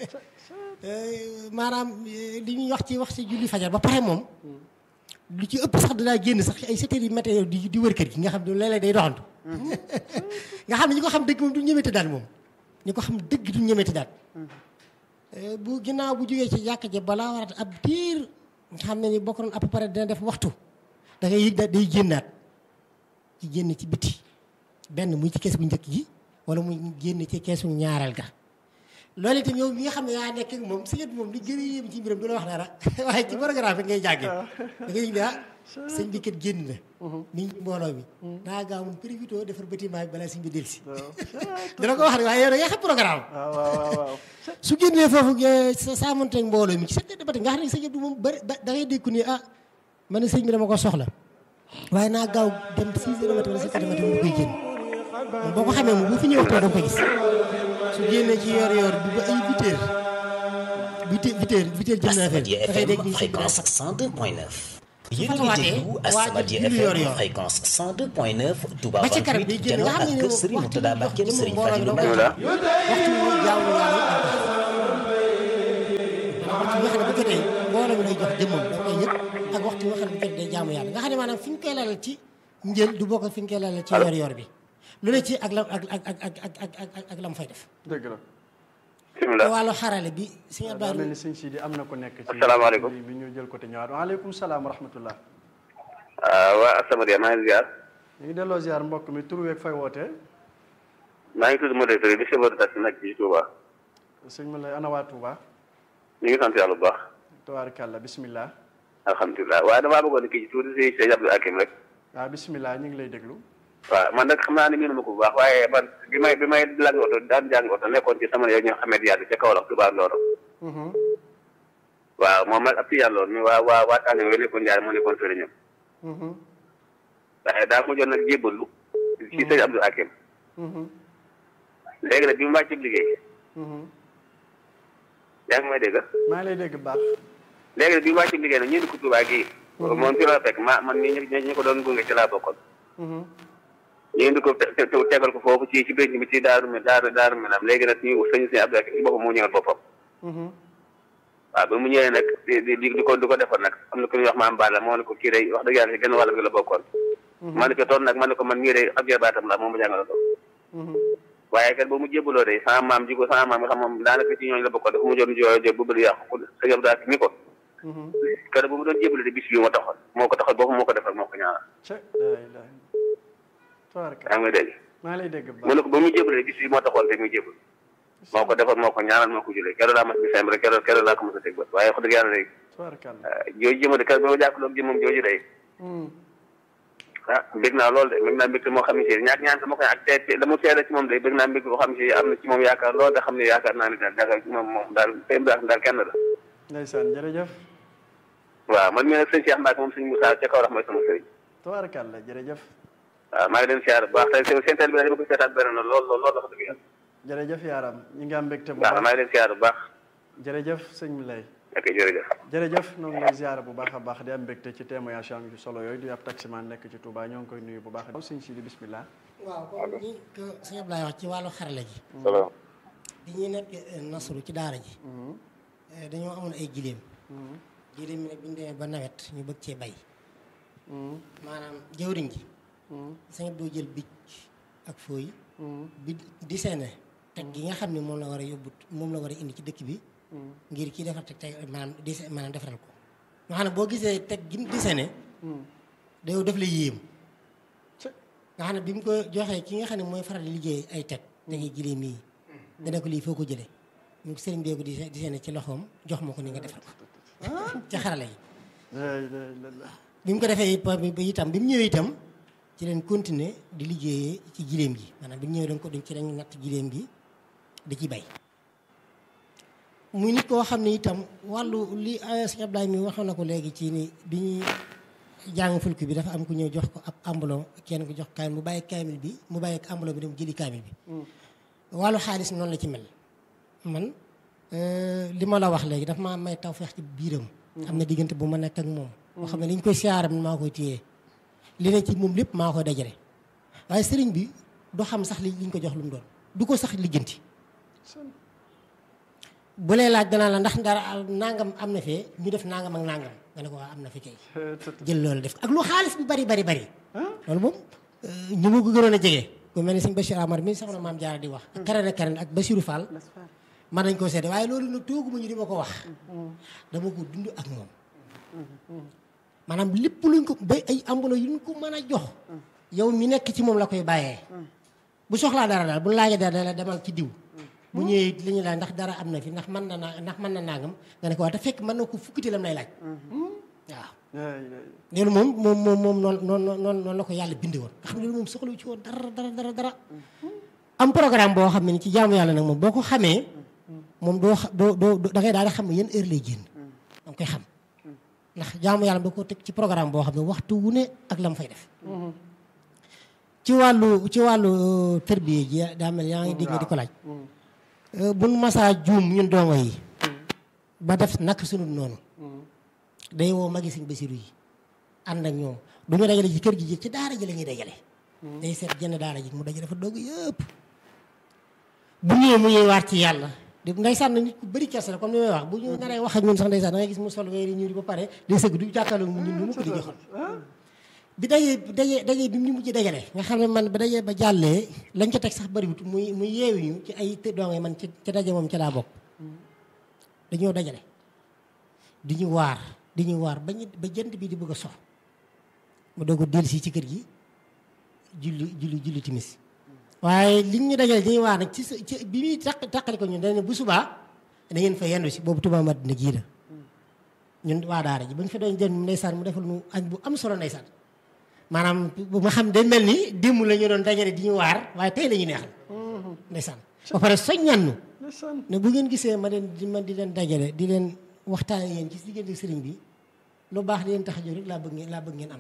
maanaam li ñuy wax ci wax ci julli fajar ba pare moom lu ci ëpp sax danaa génn sax ay sept heures yi matin di di wër kër gi nga xam ne léeg-léeg day doxantu nga xam ne ñi ko xam dëgg moom du ñemeti daal moom ñi ko xam dëgg du ñemeti daal bu ginnaaw bu jógee ci jàkk ja balaa warat ab diir nga xam ne ni bokk nañ à peu près dina def waxtu da ngay yëg daal day génnaat ci génn ci biti benn muy ci kees bu njëkk gi wala muy génn ci keesu ñaareel ga loolu itam yow mi nga xam ne yaa nekk ak moom sëñ bi moom li gën a yéem ci mbiram du la wax dara waaye ci programme bi ngay jàngee da ngay yëg ne ah sëñ bi kat génn na mi ngi mbooloo mi daa gaaw moom profité defar bâtiment bi balaa sëñ bi dellusi dina ko wax rek waaye yow da ngay xam programme waaw waaw waaw su génnee foofu sa saamonteeg mbooloo mi ci sept heures de matin nga xam ne sëñ Abdou moom bëri da ngay dégg ni ah man ne sëñ bi dama ko soxla waaye naa gaaw dem six heures de matin wala sept heures de matin mu koy génn moom boo ko xamee moom bu fi ñëw waxtu da nga ko gis su génnee ci yor yor bi ba ay huit heures huit heures huit heures huit heures jëm na affaire da ngay dégg ni sëñ bi daa fréquence fat 102.9 yéen a ngi déglu As-Samadiyya FM fréquence 102.9 Touba ba ca kanam 28 day génn nga janoo xam ne ak Serigne Mourtada Mbacké Serigne Fadilou Mbacké waxtu wu jaamu yàlla waxtu bi nga xam ne bu jotee mbooloo mi lay jox jëmmam da koy yëg ak waxtu bi nga xam ne bu jotee day jaamu yàlla nga xam ne maanaam fi ñu koy lalal ci njël du bokk ak fi ñu koy lalal ci yor yor bi lu ne ci ak la ak ak ak ak ak ak ak la mu fay def dëgg la te bisimilah wàllu xarale bi sëñ daa Abdou mel ni sëñ Sidi am na ko nekk ci Asalaamaaleykum. bi ñu jël côté ñëwaat waaleykum salaam wa rahmatullah waa As-Samadiyya maa ngi ziar ñu ngi delloo ziar mbokk mi tur weeg fay wootee maa ngi tudd Modou Touré di chauffeur de taxi nag ci Touba sëñ ma lay ana waa Touba ñu ngi sant yàlla bu baax tabaarkàlla bismillah alhamdulilah waaye damaa bëggoon kii ci tuuti si sëñ Abdou Hakim rek waaw bismillah ñu ngi lay déglu waaw man nag xam naa ne miinu ma ko bu baax waaye man bi may bi may lag oto daan jàng oto nekkoon ci sama yow ñoo xamee yàgg ca Kaolack Touba Ndoro Mhm. waaw moom nag ab si yàlla woon mi waa waa waa tànn yooyu nekkoon Ndiaye moo nekkoon sëriñam Mhm. waaye daa mujjoon nag jébbalu ci sëñ Abdou Hakim Mhm. léegi nag bi mu wàcc liggéey Mhm. yaa ngi may dégg maa ngi lay dégg baax léegi nag bi mu wàcc liggéey nag ñu indi ko Touba gii moom fi la fekk ma man ñi ñi ko doon gunge ci laa bokkoon Mhm. ñu indi ko te- te- tegal ko foofu ci ci bénc bi ci daaru mi daaru daaru mi naam léegi nag ñu sëñ sëñ Abdou Hakim ci boppam moo ñëwal boppam Mhm. waaw ba mu ñëwee nag di di di ko di ko defar nag am na ku ñuy wax maam Balla moo ne ko kii day wax dëgg yàlla si genn wàll gi la bokkoon ma ne ko toon nag ma ne ko man mii day ab jarbaatam la moom ma jàngal ko Mhm. waaye kat ba mu jébbaloo day sama maam ji ko sama maam nga xam moom daanaka ci ñooñu la bokkoon dafa mu joon jooyo jo bu bëri yàqu ko sëñ Abdou Hakim ni ko Mhm. kër ba mu doon jébbaloo de bis bi moo taxoon moo ko taxoon boppam moo ko defar moo ko ñaanal ca laa ilaaha tabaarkàlla yaa ngi may dégg maa ngi lay dégg mu baax ne ko ba mu jébbaloo de bis bi moo taxoon te muy jébbal moo ko defar moo ko ñaanal moo ko julee keroog laa mas bi sem rek keroog keroog laa ko mos a teg bët waaye wax dëgg yàlla day tabaarkàlla jooju jëma de kër ba ma jàkkaarloog jëmam jooju day Mhm. ah bëgg naa lool de bëgg naa mbégte moo xam ne si ñaak ñaan sama koy ak te te la mu seede ci moom day bëgg naa mbégte boo xam ne si am na ci moom yaakaar lool da xam ne yaakaar naa ne daal daal moom moom daal sëñ bi daal kenn la ndeysaan jërëjëf waaw man mii nag sëñ Cheikh Mbacke moom sëñ Moussa ca kaw rax mooy sama sëriñ tabaarkàlla jërëjëf waaw maa ngi leen siyaar bu baax tey seen seen teel bi dama ko seetaat benn na lool lool lool wax dëgg yàlla jërëjëf yaaram ñi nga am mbégte bu waaw baax maa ngi leen siyaar bu baax jërëjëf sëñ mi lay ok jërëjëf jërëjëf ñoo ngi lay ziara bu baax a baax di am mbégte ci témoignage am yu solo yooyu di ab taximan nekk ci Touba ñoo ngi koy nuyu bu baax a sëñ Sidi bismillah waaw comme ni ko sëñ Abdoulaye wax ci wàllu xarale ji salaam bi ñuy nekk eh, nasru ci daara ji eh, dañoo amoon ay giléem giléem yi nag bi ñu demee ba nawet ñu bëgg cee bay maanaam jawriñ ji sëñ Abdou jël bic ak fooy bi di seene teg gi nga xam ne moom la war a yóbbu moom la war a indi ci dëkk bi ngir kii defar teg teg maanaam di maanaam defaral ko nga xam ne boo gisee teg gi mu di seene day def la yéem nga xam ne bi mu ko joxee ki nga xam ne mooy faral di liggéey ay teg tegi giléem yi dana ko lii foo ko jëlee ñu ko sëriñ beeku di di seene ci loxoom jox ma ko ni nga defar ko ci xarala yi la ilaha illallah bi mu ko defee ba ba itam bi mu ñëwee itam ci leen continuer di liggéeyee ci giléem gi maanaam bi mu ñëwee dañ ko dañ ci dañ natt giléem gi di ci bay muy nit koo xam ne itam wàllu li sëñ Abdoulaye mi waxoon na ko léegi ci ni bi ñuy jàng fulk bi dafa am ku ñëw jox ko ab ambulon kenn ko jox kaamil mu bàyyi kaamil bi mu bàyyi ak ambulon bi dem jëli kaamil bi wàllu xaalis noonu la ci mel man euh, li ma la wax léegi dafa maa may tawfeex ci biiram am na diggante bu ma nekk ak moom moo xam ne li ñu koy siyaaram maa koy téye li ne ci moom lépp maa koy dajale waaye sëriñ bi du xam sax li liñ ko jox lu mu doon du ko sax lijjanti bu lay laaj danaa la ndax dara nangam am na fee ñu def nangam ak nangam nga ne ko waa am na fi kay jël loolu def ak lu xaalis bi bari bari bari loolu moom ñu ma ko gënoon a jege ku mel ni sëñ Bachir Amar mi soxna maam Jaara di wax ak Karane Karane ak Bachirou Fall man nañ koo seede waaye loolu nag tooguma ñu di ma ko wax dama ko dund ak moom maanaam lépp luñ ko bay ay ambulo yu ñu ko mën a jox yow mi nekk ci moom la koy bàyyee bu soxlaa dara daal bu laajee dara la demal ci diw bu ñëwee li ñu laaj ndax dara am na fi ndax mën na naa ndax mën na nangam nga ne ko waa te fekk mën na ko fukkiti lam lay laaj waaw la ilaha loolu moom moom moom moom noonu noonu noonu noonu la ko yàlla bindi woon nga xam ne loolu moom soxlawu ci woon dara dara dara dara am programme boo xam ne ni ci jaamu yàlla nag moom boo ko xamee moom doo xa- doo doo da ngay daal di xam ne yan heure lay génn da nga koy xam ndax jaamu yàlla da ko teg ci programme boo xam ne waxtu wu ne ak la mu fay def ci wàllu ci wàllu tërbiye ji daa mel yaa ngi dégg nga di ko laaj buñ masaa juum ñun dongo yi ba def nak sunu noonu day woo magi sëñ Basiru yi ànd ak ñoom du ñu dajale ci kër gi ci daara ji la ñuy dajale day seet jenn daara ji mu dajale fa dogg yëpp bu ñëwee mu ñuy waar ci yàlla di ndeysaan na nit ku bëri kersa la comme ni may wax bu ñu naree wax ak ñun sax ndeysaan da ngay gis mu sol weeri ñuul ba pare day sëgg du jàkkaarloo ñun ñu mu ko di joxal bi dajee daje daje bi mu ñu mujj dajale nga xam ne man ba dajee ba jàllee lañ ca teg sax bëriwut muy muy yeewu ñu ci ay të doonge man ci ca daje moom ca laa bokk dañoo dajale di ñu waar di ñu waar ba ñu ba jant bi di bëgg a sox mu doog a dellusi ci kër gi julli julli julli timis waaye li ñu dajale dañuy waar nag ci sa ci bi muy taq taqali ko ñun dañ ne bu subaa da ngeen fa yendu si boobu Touba Madina gii la ñun waa daara ji ba ñu fa doon jël ndeysaan mu defal nu añ bu am solo ndeysaan maanaam bu ma xam day mel ni démb la ñu doon dajale di ñu waar waaye tey la ñu neexal ndeysaan ba pare soññan nu ne bu ngeen gisee ma leen di ma di leen dajale di leen waxtaan yéen ci diggante sëriñ bi lu baax di leen tax a jóg rek laa bëgg ngeen laa bëgg ngeen am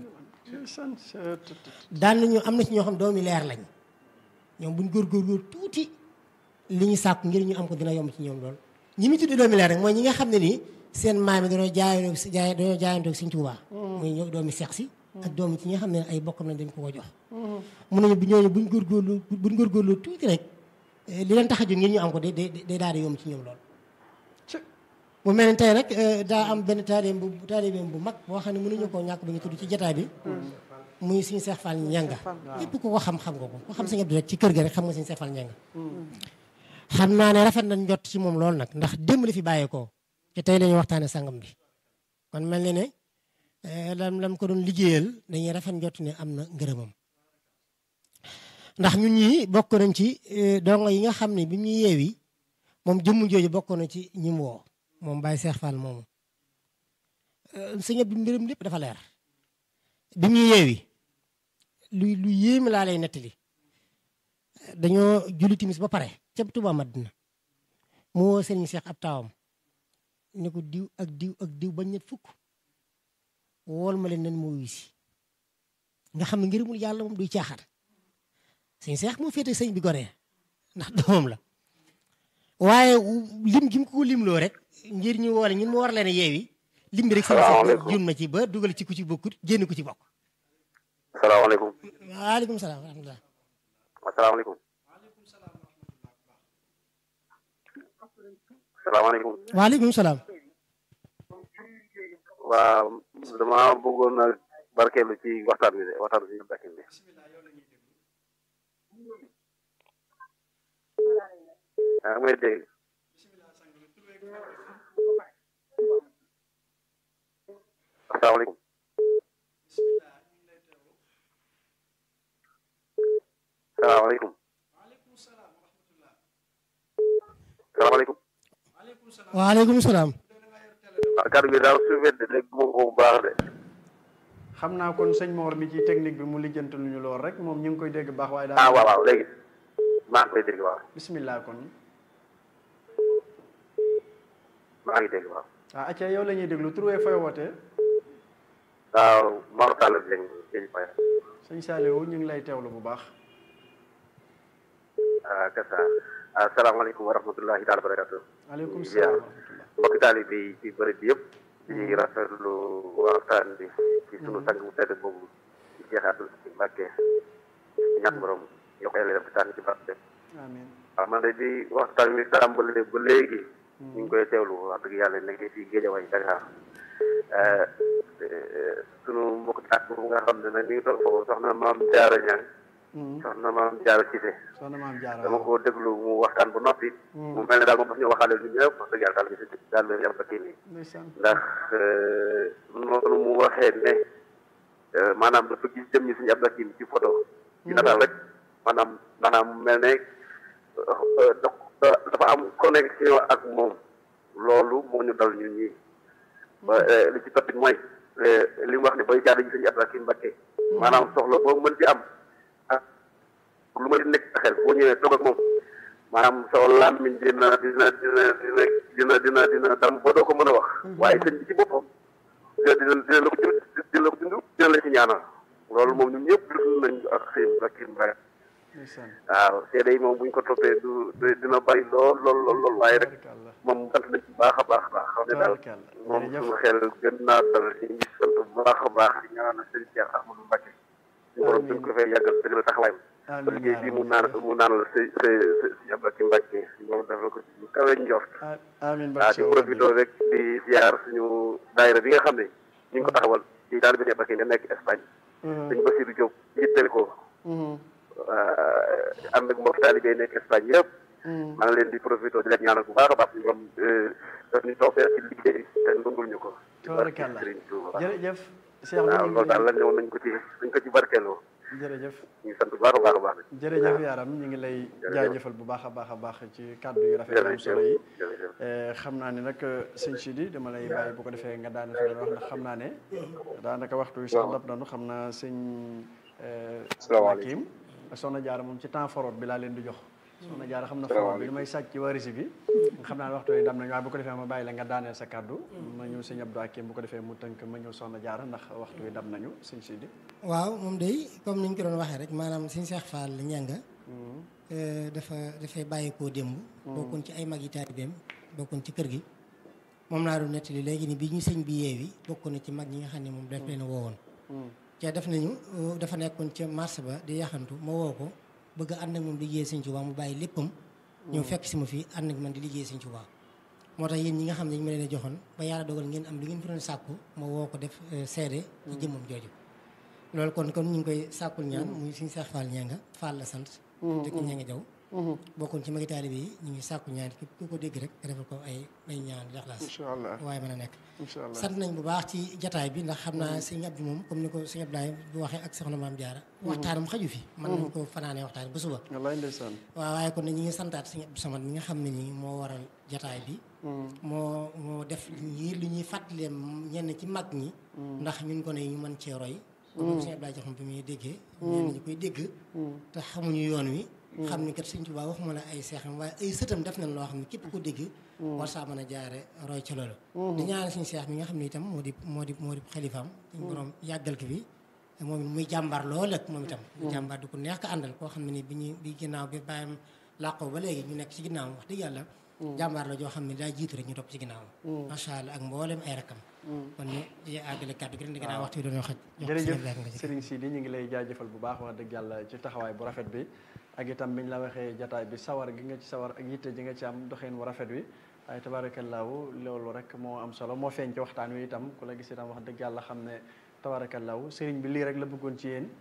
daan nañu am na ci ñoo xam doomi leer lañ ñoom buñ góorgóorlu tuuti li ñu sàkku ngir ñu am ko dina yomb ci ñoom lool ñi mu tuddee doomi leer rek mooy ñi nga xam ne nii seen maam yi dañoo jaayandoo si jaay dañoo jaayandoo Sëriñ Tuubaa muy ñoo doomi seex si ak doomi ci ñi nga xam ne ay bokkam lañ dañ ko ko jox mun nañu bu ñooñu buñ góorgóorlu buñ góorgóorlu tuuti rek li leen tax a jóg ngir ñu am ko day day daal di yomb ci ñoom lool mu mel ni tey rek daa am benn taalibeem bu taalibeem bu mag boo xam ne mënuñu koo ñàkk ba ñu tudd ci jotaay bi muy suñu Seex Fall Ñanga ñëpp ku ko xam xam nga ko ku xam Sëñ Abdu rek ci kër ga rek xam nga suñu Seex Fall Ñanga xam naa ne rafet nañ jot ci moom loolu nag ndax démb la fi bàyyeekoo te tey la ñuy waxtaane sangam bi kon mel ni ne lam lam ko doon liggéeyal dañuy rafet njot ne am na ngërëmam ndax ñun ñii bokk nañ ci dongo yi nga xam ne bi mu yeewi moom jëmm jooju bokk na ci ñi mu woo moom Baye Seex Fall moomu sëñ bi mbiram lépp dafa leer bi mu yeewi lu lu yéeme laa lay nettali dañoo julli timis ba pare ca Tuubaa Madina mu woo sëriñ Seex ab taawam ne ko diw ak diw ak diw bañ ñet fukk wool ma leen nen moo wisi nga xam ne ngërëmul yàlla moom duy caaxaan sëñ Seex moo féete sëñ bi goree ndax doomam la waaye lim gi mu ko limloo rek ngir ñu woole ñun mu war leen a yeewi lim bi rek sëñ Seex jun ma ci ba dugal ci ku ci bokkut génn ku ci bokk salaamaaleykum waaleykum salaam wa rahmatulah asalaamaaleykum salaamaaleykum waaleykum salaam waaw dama bëggoon a barkeelu ci waxtaan bi de waxtaan bi ñu bakkin bi ah may dégg asalaamaaleykum salaamaaleykum salaamaaleykum waaleykum salaam waaw kàddu gi daal su wedd dégg moom ko bu baax de xam naa kon sëñ Mor mi ci technique bi mu lijjantal ñu lool rek moom ñu ngi koy dégg baax waaye ah daal waaw waaw léegi maa ngi koy dégg waaw bismillah kon maa ngi dégg waaw ah acca yow la ñuy déglu turwee fooy wootee waaw Mor Sall bi lañ lañ fay sëñ Saliou ñu ngi lay teewlu bu baax ah kasa asalaamaaleykum wa rahmatullahi taala barakatu aleykum salaam wa rahmatullah mbokki taalibe yi ci bërëb bi yëpp di rafetlu waxtaan bi ci sunu sang bu tedd boobu ci Cheikh Abdou Latif Mbacké ñaan borom yokk yàlla def tànn ci barke amiin waaw man de di waxtaan bi tàmbale ba léegi ñu ngi koy teewlu wax dëgg yàlla nekk ci Géejawaay Dakar sunu mbokk ak boobu nga xam ne nag mi ngi toog foofu soxna maam Jaara Ñang soxna maam Jaara Cissé soxna maam Jaara dama ko déglu mu waxtaan bu noppi mu mel ne daal moom daf ñu waxaale ñu ñëpp wax dëgg yàlla daal gis daal yam ba kii nii ndeysaan ndax noonu mu waxee ne maanaam dafa gis jëm ñi suñu Abdou Hakim ci photo ci nataal rek maanaam maanaam mel ne dafa am connexion ak moom loolu moo ñu dal ñun ñii ba li ci toppit mooy li mu wax ne bay jaada ji suñu Abdou Hakim Mbacké maanaam soxla boo mën ci am ak lu ma di nekk sa xel boo ñëwee toog ak moom maanaam soo làmmiñ dina dina dina dina dina dina dina dam ba doo ko mën a wax waaye sëñ bi ci boppam dina dina dina la ko jël dina la ko dund dina la ci ñaanal loolu moom ñun ñëpp dund nañ ak sëñ Hakim Mbacké ndeysaan waaw seede yi moom buñ ko toppee du dina bari lool lool lool lool waaye rek tabarkàlla moom sant nañ ci baax a baax a baax xam ne daal tabarkàlla moom jërëjëf suñu xel gën naa dal ci ngi sant bu bu baax a baax di ñaanal sëñ Cheikh Ahmadou Mbacke suñu borom gën ko fay yàggal dëgg la taxawaayam ba liggéey bii mu naan mu naanal sëñ sëñ sëñ Abdou Mbacke suñu borom defal ko ci kawe njort amiin waaw di profité rek di ziar suñu daayira bi nga xam ne ñu ngi ko taxawal di daal bi ne Mbacke nga nekk Espagne sëñ Bassirou Diop jiital ko ànd ak mbokk taalibe yi nekk Espagne yëpp maa ngi leen di profité di leen ñaanal bu baax a baax ñu borom daf ñu toog ci liggéey te nungul ñu ko tabarakàlla jërëjëf Cheikh bi waaw loolu daal la ñëw nañ ko ci nañ ko ci barkeeloo jërëjëf ñu ngi sant bu baax a baax a baax jërëjëf yaaram ñu ngi lay jaajëfal bu baax a baax a baax ci kàddu yu rafet am solo yi xam naa ne nag sëñ Sidi dama lay bàyyi bu ko defee nga daane fi wax ndax xam naa ne daanaka waxtu wi sax dab nanu xam naa sëñ Hakim soxna Jaara moom ci temps forot bi laa leen di jox soxna Jaara xam na forot bi li may sàcc ci warisi bi xam naa ne waxtu wi dam nañu waaye bu ko defee ma bàyyi la nga daaneel sa kàddu ma ñëw sëñ Abdou Hakim bu ko defee mu tënk ma ñëw soxna Jaara ndax waxtu wi dam nañu sëñ Sidi waaw moom day comme ni ñu ko doon waxee rek maanaam sëñ Cheikh Fall ñanga dafa dafay bàyyeekoo démb bokkoon ci ay mag yi taalibeem bokkoon ci kër gi moom laa doon nettali léegi ni bi ñu sëñ bi yeewi bokkoon na ci mag ñi nga xam ne moom daf leen woowoon ca def nañu dafa nekkoon ca marché ba di yaxantu ma woo ko bëgg ànd ak moom liggéey sëñ Tuubaa mu bàyyi léppam ñëw fekk si ma fii ànd ak man di liggéey sëñ Tuubaa moo tax yéen ñi nga xam ne ñu ma leen a joxoon ba yàlla dogal ngeen am lu ngeen fi doon sàkku ma woo ko def seede ci jëmmam jooju loolu kon kon ñu ngi koy sàkkul ñaan muy suñu Seex Fall ñanga Fall la sant dëkk ñanga jaw bokkoon ci magi taalibe yi ñu ngi sàkku ñaan képp ku ko dégg rek nga defal ko ay ay ñaan jaxlaas waaye mën a nekk sant nañ bu baax ci jataay bi ndax xam naa sëñ Abdou moom comme ni ko sëñ Abdoulaye bu waxee ak soxna Maam Jaara waxtaanam xaju fi mën nañ ko fanaanee waxtaan ba suba wallaay ndeysaan waaw waaye kon ne ñi ngi santaat sëñ Abdou Samad mi nga xam ne nii moo waral jataay bi moo moo def ñi lu ñuy fàttalee ñenn ci mag ñi ndax ñun ko ne ñu mën cee roy comme sëñ Abdoulaye joxam bi muy déggee ñenn ñi koy dégg te xamuñu yoon wi xam ni kat sëñ Tuubaa waxuma la ay seexam waaye ay sëtam def nañ loo xam ne képp ko dégg war saa mën a jaare roy ca loolu di ñaanal suñu seex mi nga xam ne itam moo di moo di moo di xalifaam suñu borom yàggal ki bi moom it muy jàmbaar lool ak moom itam jàmbaar du ko neex ko àndal koo xam ne ni bi ñu bi ginnaaw bi bàyyam làqoo ba léegi ñu nekk ci ginnaawam wax dëgg yàlla jàmbaar la joo xam ne daa jiitu rek ñu topp ci ginnaawam macha allah ak mboolem ay rakkam kon ñu di àggale kàddu gi rek di gannaaw waxtu bi doon xaj jërëjëf Serigne Sidi ñu ngi lay jaajëfal bu baax wax dëgg yàlla ci taxawaay bu rafet bi ak itam biñ la waxee jataay bi sawar gi nga ci sawar ak yitte ji nga ci am doxeen wu rafet wi waaye tabaarakallaahu loolu rek moo am solo moo feeñ ci waxtaan wi itam ku la gis itam wax dëgg yàlla xam ne tabaarakallaahu Serigne bi lii rek la bëggoon ci yéen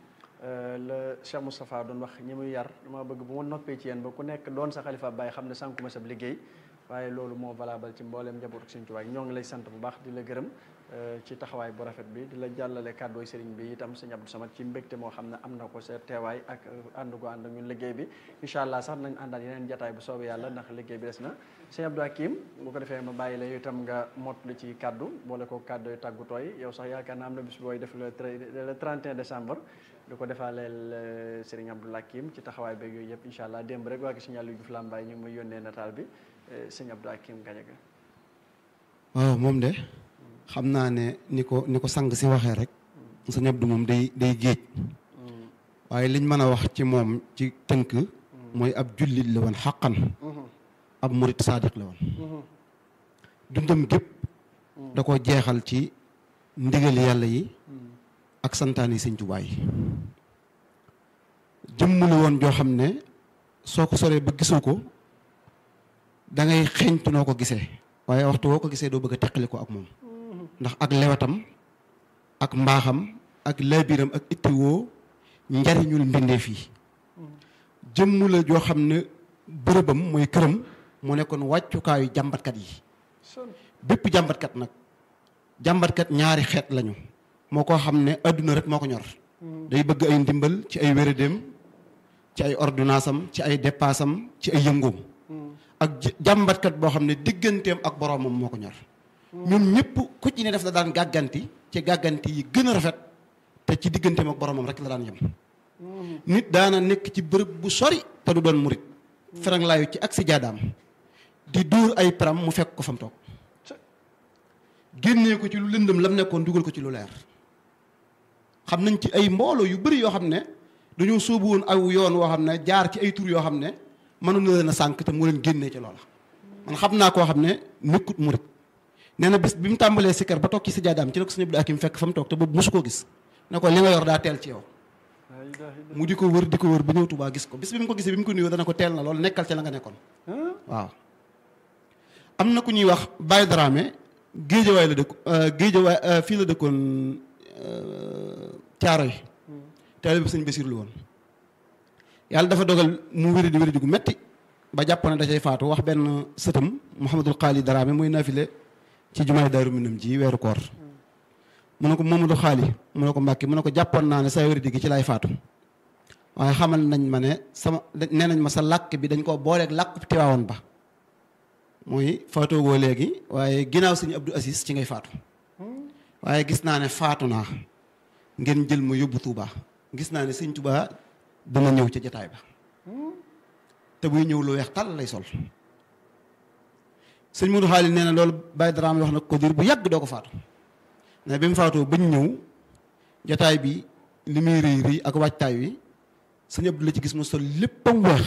la Cheikh Moustapha doon wax ñi muy yar dama bëgg bu ma noppee ci yéen ba ku nekk doon sa xalifa bàyyi xam ne sànkuma sab liggéey waaye loolu moo valable ci mbooleem njabootu Sëriñ Tuubaa ñoo ngi lay sant bu baax di la gërëm ci taxawaay bu rafet bi di la jàllale kàddooy sëriñ bi itam sëñ Abdou Samad ci mbégte moo xam ne am na ko sa teewaay ak ànd gu ànd ak ñun liggéey bi incha allah sax nañ àndal yeneen jataay bu soobee yàlla ndax liggéey bi des na sëñ Abdou Hakim bu ko defee ma bàyyi la yow itam nga mottali ci kàddu boole ko kàddu yu tàggutooy yow sax yaakaar na am na bis booy def le le 31 décembre di ko defaaleel sëriñ Abdou Hakim ci taxawaay beeg yooyu yëpp incha allah démb rek waa gi sëñ Aliou Diouf Lambaye ñu ngi may yónnee nataal bi sëñ Abdou Hakim Gadiaga waaw moom de xam naa ne ni ko ni ko sang si waxee rek sëñ Abdou moom day day géej waaye liñ mën a wax ci moom ci tënk mooy ab jullit la woon xaqan ab murit saadiq la woon dundam gépp da ko jeexal ci ndigal yàlla yi ak santaani sëñ Tuubaa yi jëmm la woon joo xam ne soo ko soree ba gisoo ko da ngay xeeñtu noo ko gisee waaye waxtu woo ko gisee doo bëgg a teqali ko ak moom ndax ak lewatam ak mbaaxam ak laabiram ak ittiwoo njariñul mbindeef yi jëmm la joo xam ne bërëbam mooy këram mu nekkoon wàccukaayu jàmbatkat yi bépp jàmbatkat nag jàmbatkat ñaari xeet lañu moo koo xam ne adduna rek moo ko ñor day bëgg ay ndimbal ci ay wéradéem ci ay ordonnance am ci ay dépasse am ci ay yëngoom ak jàmbatkat boo xam ne digganteem ak boroomam moo ko ñor ñun ñëpp ku ci ne def la daan gàgganti ci gàgganti yi gën a rafet te ci digganteem ak boroomam rek la daan yem nit daana nekk ci bërëb bu sori te du doon murit ferang laayu ci ak si jaadaam di dóor ay param mu fekk ko fa mu toog génnee ko ci lu lëndëm lam nekkoon dugal ko ci lu leer xam nañ ci ay mbooloo yu bëri yoo xam ne dañoo sóobu woon aw yoon woo xam ne jaar ci ay tur yoo xam ne mënoon na leen a sànq te mu leen génnee ci loola man xam naa koo xam ne nekkut murit nee na bis bi mu tàmbalee sikkar ba toog ci sijaadaam ci la ko sëñ Abdou Hakim fekk fa mu toog te boobu mosu koo gis ne ko li nga yor daa teel ci yow mu di ko wër di ko wër ba ñëw Tuubaa gis ko bis bi mu ko gisee bi mu ko nuyoo dana ko teel na loolu nekkal ci la nga nekkoon waaw am na ku ñuy wax Baye Dramé géejawaay la dëkk géejawaay fii la dëkkoon caaro yi taalibe bi sëñ Basiru la woon yàlla dafa dogal mu wéri di wéri di gu metti ba jàpp ne da cay faatu wax benn sëtam Mouhamadul Xaali Dramé muy nafile ci jumaay Daaru Minam ji weeru koor mu ne ko Mamadou Xaali mu ne ko Mbàkke mu ne ko jàppoon naa ne saa wéri di gi ci lay faatu waaye xamal nañ ma ne sama nee nañ ma sa làkk bi dañ koo booleeg làkk Tiwaawoon ba muy faatoogoo léegi waaye ginnaaw sëñ Abdou Aziz ci ngay faatu waaye gis naa ne faatu naa ngeen jël ma yóbbu Touba gis naa ne sëñ Touba dana ñëw ca jataay ba te buy ñëw lu weex tàll lay sol sëñ Modou Xaali nee na loolu Baye Dramé wax na ko diir bu yàgg doo ko faatu ne bi mu faatoo bañ ñëw jataay bi li muy rëy rëy ak waajtaay wi sëñ Abdou la ci gis mu sol léppam weex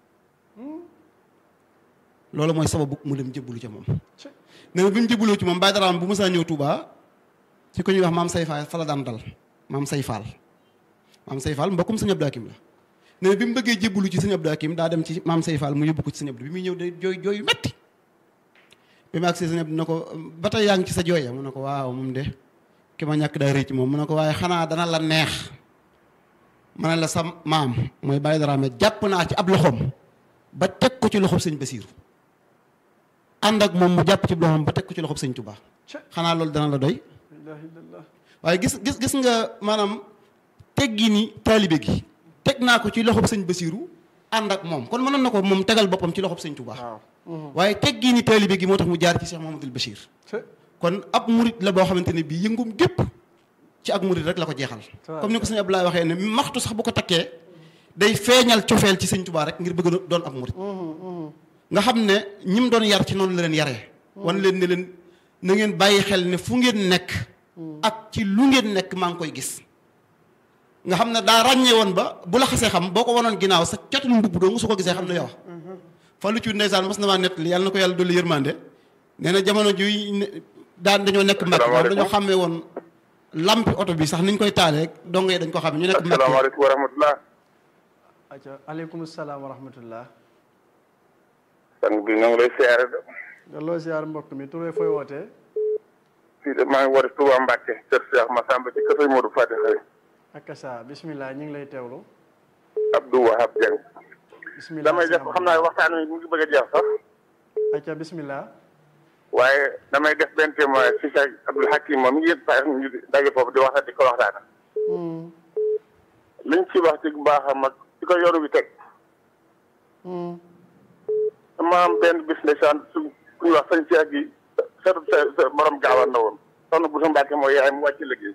loolu mooy sababu mu dem jébbalu ca moom nee na bi mu jébbaloo ci moom Baye Dramé bu mësaa ñëw Touba ci ko ñuy wax maam say faal fa la daan dal maam say faal maam say faal mbokkum sëñ Abdou Hakim la nee na bi mu bëggee jébbalu ci sëñ Abdou Hakim daa dem ci maam say faal mu yóbbu ko ci sëñ Abdou bi muy ñëw day jooy jooy yu metti bi ma agsee sëñ Abdou ne ko ba tey yaa ngi ci sa jooya mu ne ko waaw moom de ki ma ñàkk daa rëy ci moom mu ne ko waaye xanaa dana la neex ma ne la sa maam mooy Baye Dramé jàpp naa ci ab loxoom ba teg ko ci loxob sëñ Basiiru ànd ak moom mu jàpp ci loxoom ba teg ko ci loxob sëñ Touba xanaa loolu dana la doy waaye gis gis gis nga maanaam teggi ni taalibe gi teg naa ko ci loxob sëñ Basiiru ànd ak moom kon mënoon na ko moom tegal boppam ci loxob sëñ Touba waaye teggi ni taalibe gi moo tax mu jaar ci Cheikh Mouhamadoul Bachir kon ab murit la boo xamante ne bii yëngum gépp ci ak murit rek la ko jeexal comme ni ko sëñ Abdoulaye waxee ne maxtu sax bu ko takkee day feeñal cofeel ci sëñ Touba rek ngir bëgg a doon ab murit nga xam ne ñi mu doon yar ci noonu la leen yaree wan leen ne leen na ngeen bàyyi xel ne fu ngeen nekk ak ci lu ngeen nekk maa ngi koy gis nga xam ne daa ràññee woon ba bu la xasee xam boo ko wanoon ginnaaw sa catul mbubb doo nga su ko gisee xam ne yow fa lu ci ndeysaan mas na maa nett yàlla na ko yàlla dolli yërmande nee na jamono juy daan dañoo nekk mbàkk moom dañoo xàmmee woon lampi oto bi sax niñ koy taalee dongee dañ ko xam ñu nekk mbàkk asalaamaaleykum wa rahmatulah. aca aleykum salaam wa rahmatullah sang bi ñoo ngi lay siyaare de. delloo siyaar mbokk mi turee fooy wootee fii de maa ngi woote Touba Mbacke kër Cheikh Massamba ci kër Sëñ Modou Fati xëy akasa bismillah ñu ngi lay teewlu Abdou Wahab Dieng. bismillah damay def xam naa waxtaan wi mu ngi bëgg a jeex sax aca bismillah waaye damay def benn témoin si Cheikh Abdoul Hakim moom mi ngi yëg sax ñu daje foofu di waxtaan di ko waxtaana liñ ci wax ci baaxam ak ci ko yoru bi teg dama am benn bis ndeysaan su ku ñuy wax sëñ Cheikh gi setu sa sa borom gaawaan na woon soxna bu sa Mbàkke mooy yaay mu wàcc liggéey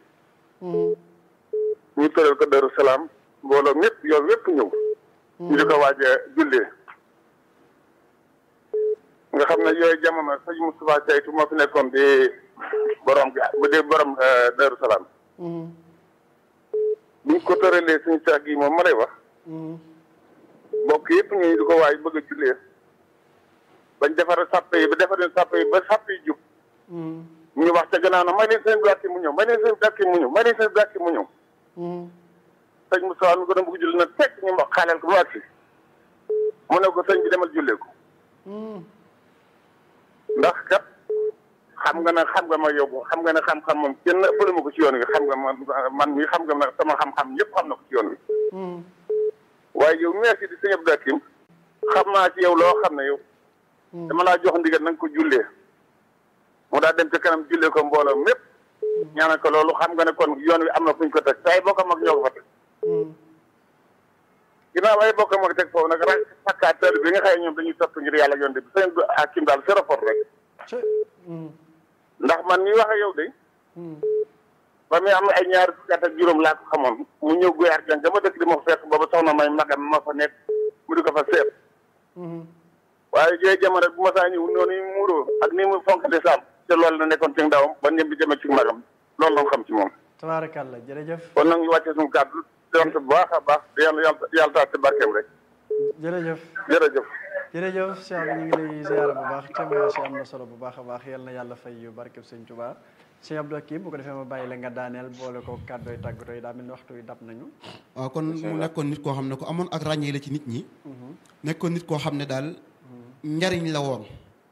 ñu tëral ko Daru Salaam mbooloo ñëpp yow yëpp ñëw ñu di ko waaj a jullee nga xam ne yooyu jamono sëñ Moustapha Caytu moo fi nekkoon di borom ga bu dee borom Daru Salaam buñ ko tëralee suñu Cheikh gi moom ma lay wax mbokk yëpp ñu di ko waaj bëgg a jullee bañ defar sàppe yi ba defar sàppe yi ba sàppe yi jub ñu wax ca gannaaw na may leen seen gàkki mu ñëw may leen seen gàkki mu ñëw may leen seen gàkki mu ñëw sëñ Moussa mi ko doon bëgg julli na teg ñu wax xaaleel ko ba agsi mu ne ko sëñ bi demal jullee ko ndax kat xam nga ne xam nga ma yóbbu xam nga ne xam-xam moom kenn ëppale ma ko ci yoon wi xam nga man man mi xam nga nag sama xam-xam yëpp xam na ko ci yoon wi waaye yow merci di sëñ Abdou Hakim xam naa ci yow loo xam ne yow dama laa jox ndigal na nga ko jullee mu daa dem ca kanam jullee ko mbooloo mépp ñaanal ko loolu xam nga ne kon yoon wi am na fu ñu ko teg te ay bokkam ak ñoo ko fa teg ginnaaw ay bokkam ak teg foofu nag rek fakkaat bi nga xëy ñoom dañuy topp ngir yàlla yoon de bi sëñ Hakim daal zéro faute rek ndax man mi wax ak yow de ba muy am ay ñaari fukki at ak juróom laa ko xamoon mu ñëw guyaar jàng dama dëkk di ma fekk booba soxna may magam ma fa nekk mu di ko fa seet waaye jooy jamono bu ma saa ñëw noonu yi muuroo ak ni mu fonk de saam te loolu la nekkoon ci ndawam ba ñëm bi demee ci magam loolu la xam ci moom tabaarakàlla jërëjëf kon nag ñu wàccee suñu kàddu di sant bu baax a baax di yàlla yàlla yàlla taal ci barkeem rek jërëjëf jërëjëf jërëjëf Cheikh bi ñu ngi lay ziara bu baax témoignage yi am na solo bu baax a baax yal na yàlla fay yu barkeb sëñ Tuubaa Cheikh Abdou Hakim bu ko defee ma bàyyi la nga daaneel boole ko kàddooy tàggatoo yi daa mel ni waxtu yi dab nañu waaw kon mu nekkoon nit koo xam ne ko amoon ak ràññee la ci nit ñi nekkoon nit koo xam ne daal njariñ la woon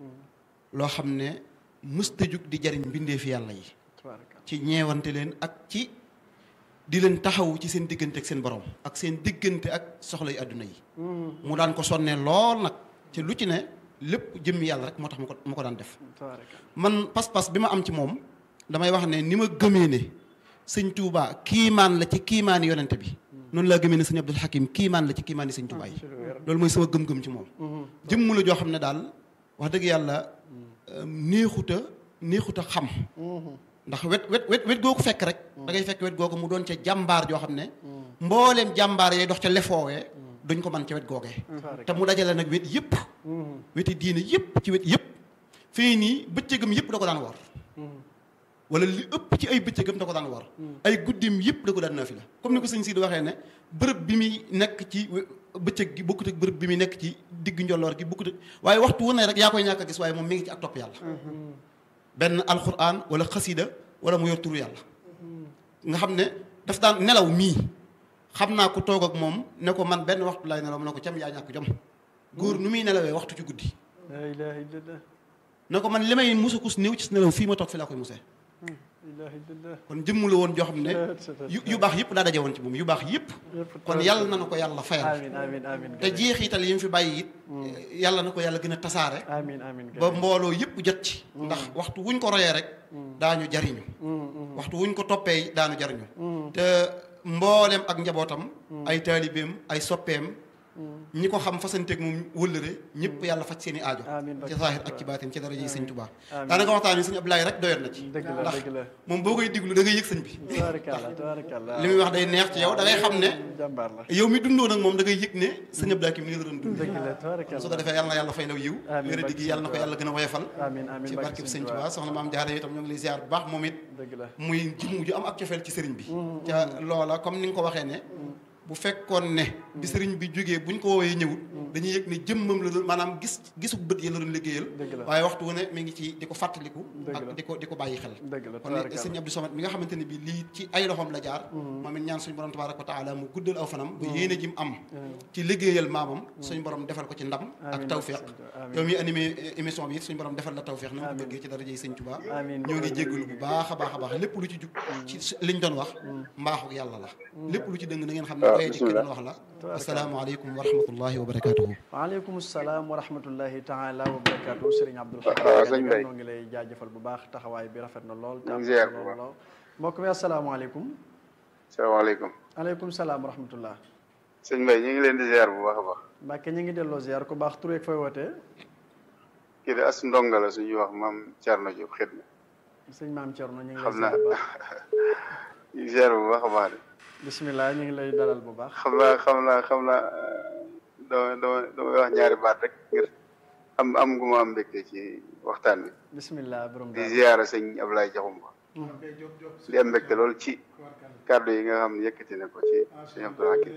loo xam ne mësta jug di jariñ mbindeefi yàlla yi tabaaraka ci ñeewante leen ak ci di leen taxawu ci seen diggante ak seen borom ak seen diggante ak soxla yu àdduna yi mu daan ko sonnee lool nag ci lu ci ne lépp jëmmi yàlla rek moo tax mu ko mu ko daan def tabaaraka man pas-pas bi ma am ci moom damay wax ne ni ma gëmee ne sëñ Touba kiimaan la ci kiimaani yonente bi noonu laa gëmee ne sëñ Abdul Hakim kiimaan la ci kiimaani sëñ Touba yi loolu mooy sama gëm-gëm ci moom jëmm la joo xam ne daal wax dëgg yàlla néexuta néexuta xam ndax wet wet wet wet googu fekk rek da ngay fekk wet googu mu doon ca jàmbaar joo xam ne mbooleem jàmbaar yee dox ca lefoowee duñ ko mën ca wet googee te mu dajale nag wet yëpp weti diine yëpp ci wet yëpp fii nii bëccëgam yëpp da ko daan war wala li ëpp ci ay bëccëgam da ko daan war ay guddim yëpp da ko daan naafila comme ni ko sëñ si di waxee ne bërëb bi muy nekk ci bëccëg gi bokkut ak bërëb bi muy nekk ci digg njolloor gi bokkut ak waaye waxtu wu ne rek yaa koy ñàkk a gis waaye moom mi ngi ci ak topp yàlla benn alxuraan wala xasida wala mu yor turu yàlla nga xam ne daf daan nelaw mii xam naa ko toog ak moom ne ko man benn waxtu laay nelaw mu ne ko cam yaa ñàkk jom góor nu muy nelawee waxtu ci guddi la ilaha illallah ne ko man li may musakus néew ci nelaw fii ma toog fi laa koy musee la ilaha illallah kon jëmm la woon joo xam ne yu yu baax yëpp daa daje woon ci moom yu baax yëpp kon yàlla na na ko yàlla fayal amin amin amin te jeexital yi mu fi bàyyi it yàlla na ko yàlla gën a tasaare amin amin ba mbooloo yëpp jot ci ndax waxtu wuñ ko royee rek daañu jariñu waxtu wuñ ko toppee daanu jariñu te mbooleem ak njabootam ay taalibeem ay soppeem ñi ko xam fasanteeg moom wëllëre ñëpp yàlla faj seen i aajo Amiin. ci zaahir ak ci baatin ci daraja yi sëñ Tuubaa daanaka waxtaan yi sëñ Abdoulaye rek doyoon na ci dëgg la ndax dëgg la moom boo koy diglu da ngay yëg sëñ bi tabaarakallah tabaarakallah li muy wax day neex ci yow da ngay xam ne jàmbaar la yow mi dundoo nag moom da ngay yëg ne sëñ Abdoulaye ki mi ngi la doon dund dëgg la su ko tabaarakallah defee yàlla na yàlla fay law yiw Amiin, wéra barke diggi yàlla na ko Sëñ yàlla gën a woyefal amin amin ci barke barkeb Sëñ sëñ Tuubaa Tuubaa soxna maam jaara itam ñoo ngi lay ziar bu baax moom it dëgg la muy jëmm ju am ak cofeel ci sëriñ bi ca loola comme ni nga ko waxee ne bu fekkoon ne bi sëriñ bi jógee buñ ko woowee ñëwut dañuy yëg ne jëmmam la doon maanaam gis gisu bët yi la doon liggéeyal Dëgg la. waaye waxtu wu ne mi ngi ci di ko fàttaliku Dëgg la. ak di ko di ko bàyyi xel dëgg la kon tabaarakallah sëñ Abdou Samad mi nga xamante ne bi lii ci ay loxoom la jaar moom it ñaan suñu borom tabaaraka wa taala mu guddal aw fanam ba yéene ji mu am ci liggéeyal maamam suñu borom defal ko ci ndam ak Amiin, tawféex barke Sëñ Tuubaa. Amiin. yow mi animé émission bi it suñu borom defal la tawféex na nga ko Amiin. bëggee ci daraja yi sëñ Tuubaa Amiin. ñoo ngi jéggalu bu baax a baax a baax lépp lu ci jug ci liñ doon wax mbaaxu yàlla la lépp lu ci dëng na ngeen xam ne waaw doye di ki doon wax la Tabaaraka. asalaamaaleykum wa rahmatullahi wa barakatuhu waaleykum salaam wa rahmatullahi taala wa barakaatu Serigne Abdoul Hakim waaw, Gadiaga sëñ Mbaye. noo ngi lay jaajëfal bu baax taxawaay bi rafet na lool te ñu am ngi na ziar solo bu baax. lool mbokk mi asalaamaaleykum salaamaaleykum aleykum salaam wa rahmatullah sëñ Mbaye ñu ngi leen di ziar bu baax a baax Mbàkke ñu ngi delloo ziar ku baax tur yeeg fooy wootee kii de as ndonga la suñuy wax maam Thierno Diop xidma sëñ maam Thierno ñu ngi lay xam naa ziar bu baax ñu ngi ziar bu baax a baax de bisimilah ñu ngi lay dalal bu baax xam naa xam naa xam naa dama dama damay wax ñaari baat rek ngir am am gu ma am mbégte ci waxtaan bi bisimilah borom di daal ziara sëñ Ablaye Diakhoumpa di am mbégte lool ci kàddu yi nga xam ne yëkkati na ko ci sëñ Abdoul Hakim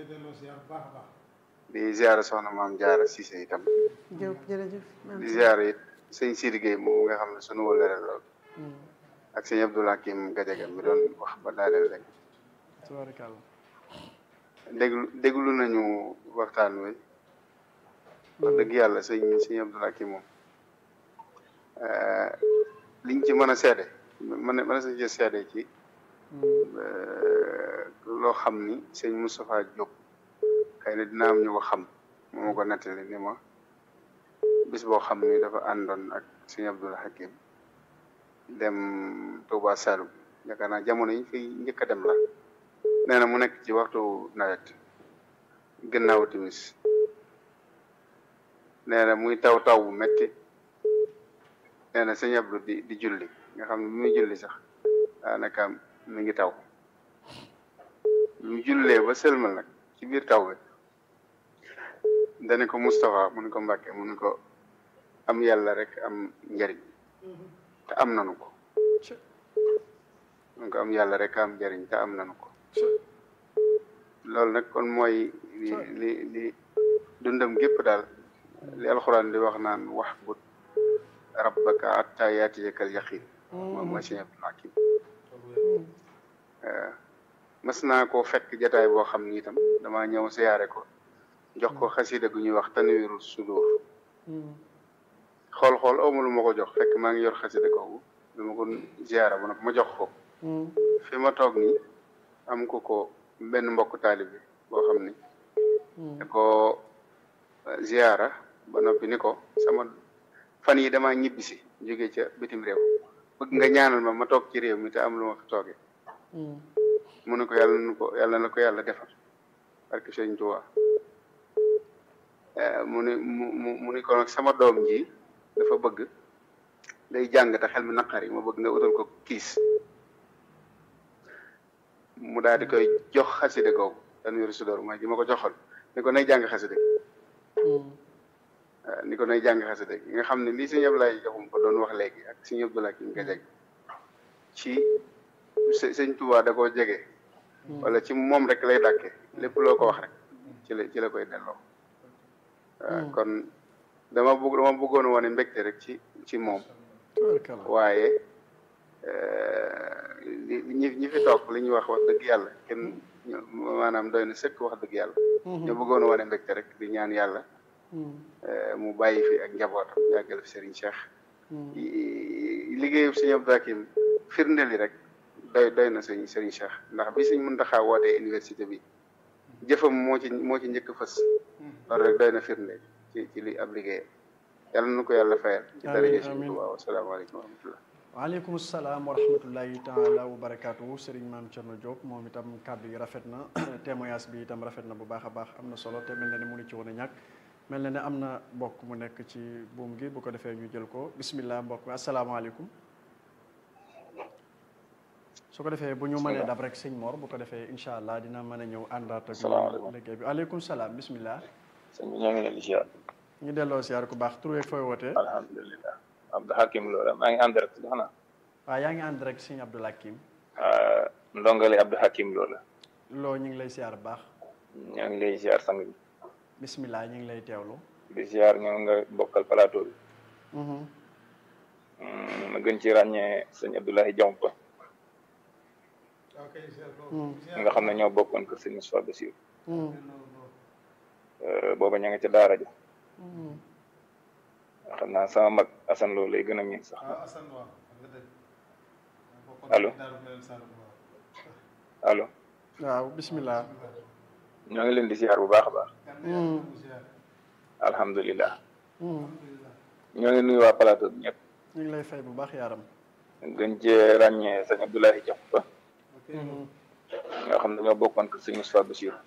di ziara soxna maam Jaara Cissé itam jërëjëf di ziara it sëñ Sidi Gueye moom nga xam ne sunu wëllëre lool ak sëñ Abdoul Hakim Gadiaga mi doon wax ba daaneel rek tabaarakallah déglu déglu nañu waxtaan wi wax dëgg yàlla sëñ sëñ Abdoul Hakim moom liñ ci mën a seede mën na mën na sa ci seede ci loo xam ni sëñ Moustapha Diop xëy na dina am ñu ko xam moo ma ko nettali ni ma bis boo xam ni dafa àndoon ak sëñ Abdoul Hakim dem Touba Saloum yaakaar naa jamono yi fi njëkk a dem la nee na mu nekk ci waxtu nawet gannaaw timis nee na muy taw taw bu metti nee na sëñ Abdou di di julli nga xam ne bi muy julli sax daanaka mi ngi taw bi mu jullee ba sëlmal nag ci biir taw bi dane ko Moustapha mu ne ko Mbàkke mu ne ko am yàlla rek am njariñ te am nanu ko mu ne ko am yàlla rek am njariñ te am nanu ko loolu nag kon mooy li li li dundam gépp daal li alxuraan di wax naan wax bu rabbaka hatta yaatiyakal yaqin moom mooy sëñ Abdul Hakim mas naa koo fekk jataay boo xam ni itam damaa ñëw siyaare ko jox ko xasida gu ñuy wax tanwiirul sudur xool xool awma lu ma ko jox fekk maa ngi yor xasida googu dama ko ziyaara ba nag ma jox ko fi ma toog nii am ko ko benn mbokk taalibe boo xam ni da ko ziyaara ba noppi ni ko sama fan yi damaa ñibbisi jóge ca bitim réew bëgg nga ñaanal ma ma toog ci réew mi te am lu ma fi toogee mu ne ko yàlla na ko yàlla na ko yàlla defal barke Sëñ Tuubaa mu ne mu mu mu ni ko nag sama doom ji dafa bëgg day jàng te xel mi naqari ma bëgg nga utal ko kiis mu daal di koy jox xaside googu Tanwiiru Sudoor mooy ji ma ko joxoon ni ko nay jàng xaside ni ko nay jàng xaside nga xam ne lii sëñ Abdoulaye joxum ko doon wax léegi ak sëñ Abdoulaye ki nga jeg ci sëñ Tuubaa da koo jege wala ci moom rek lay dàkke lépp loo ko wax rek ci la ci la koy delloo waaw kon dama bëgg dama bëggoon wane mbégte rek ci ci moom waaye ñi ñi fi toog li ñuy wax wax dëgg yàlla kenn maanaam doy na sëkk wax dëgg yàlla ñu bëggoon wane mbégte rek di ñaan yàlla mu bàyyi fi ak njabootam yàggal fi Serigne Cheikh liggéeyu Serigne Abdou Hakim firndeel yi rek doy doy na sëñ Serigne Cheikh ndax bi Serigne Mountakha wootee université bi jëfam moo ci moo ci njëkk fës loolu rek doy na firnde ci ci li ab liggéey yàlla na ko yàlla fayal ci daraja Sëriñ Tuubaa wasalaamaaleykum wa rahmatullah waaleykum salaam wa rahmatullahi taala wa barakaatu Serigne Mame Thierno Diop moom itam kàddu yi rafet na témoignage bi itam rafet na bu baax a baax am na solo te mel na ne mu ngi ci woon a ñàkk mel na ne am na mbokk mu nekk ci buum gi bu ko defee ñu jël ko bismillah mbokk mi asalaamaaleykum su ko defee bu ñu mënee dab rek sëñ Mor bu ko defee incha allah dina mën a ñëw àndaat ak salaamaaleykum liggéey bi aleykum salaam bismillah sëñ bi ñoo ngi leen di ziar ñu delloo siyaar ku baax tur weeg fooy wootee alhamdulilah Abdou Hakim loola maa ngi ànd rek si xanaa waaw yaa ngi ànd rek sëñ Abdou Hakim ndongale Abdou Hakim loola loo ñu ngi lay siyaar bu baax ñoo ngi lay ziar sang bi bismillah ñu ngi lay teewlu di ziar ñoo nga bokkal plateau bi ma gën ci ràññee sëñ Abdoulaye Diompa nga xam ne ñoo bokkoon kër sëñ Moustapha Bassirou booba ña nga ca daara ja xam naa sama mag Assane loolu lay gën a miin sax allo allo waaw bismillah ñoo ngi leen di ziar bu baax a baax alhamdulilah ñoo ngi nuyu waa plateau bi ñëpp ñu ngi lay fay bu baax yaaram gën cee ràññee sëñ Abdoulaye Diompa nga xam ne ñoo bokkoon kër sëñ Moustapha Bassirou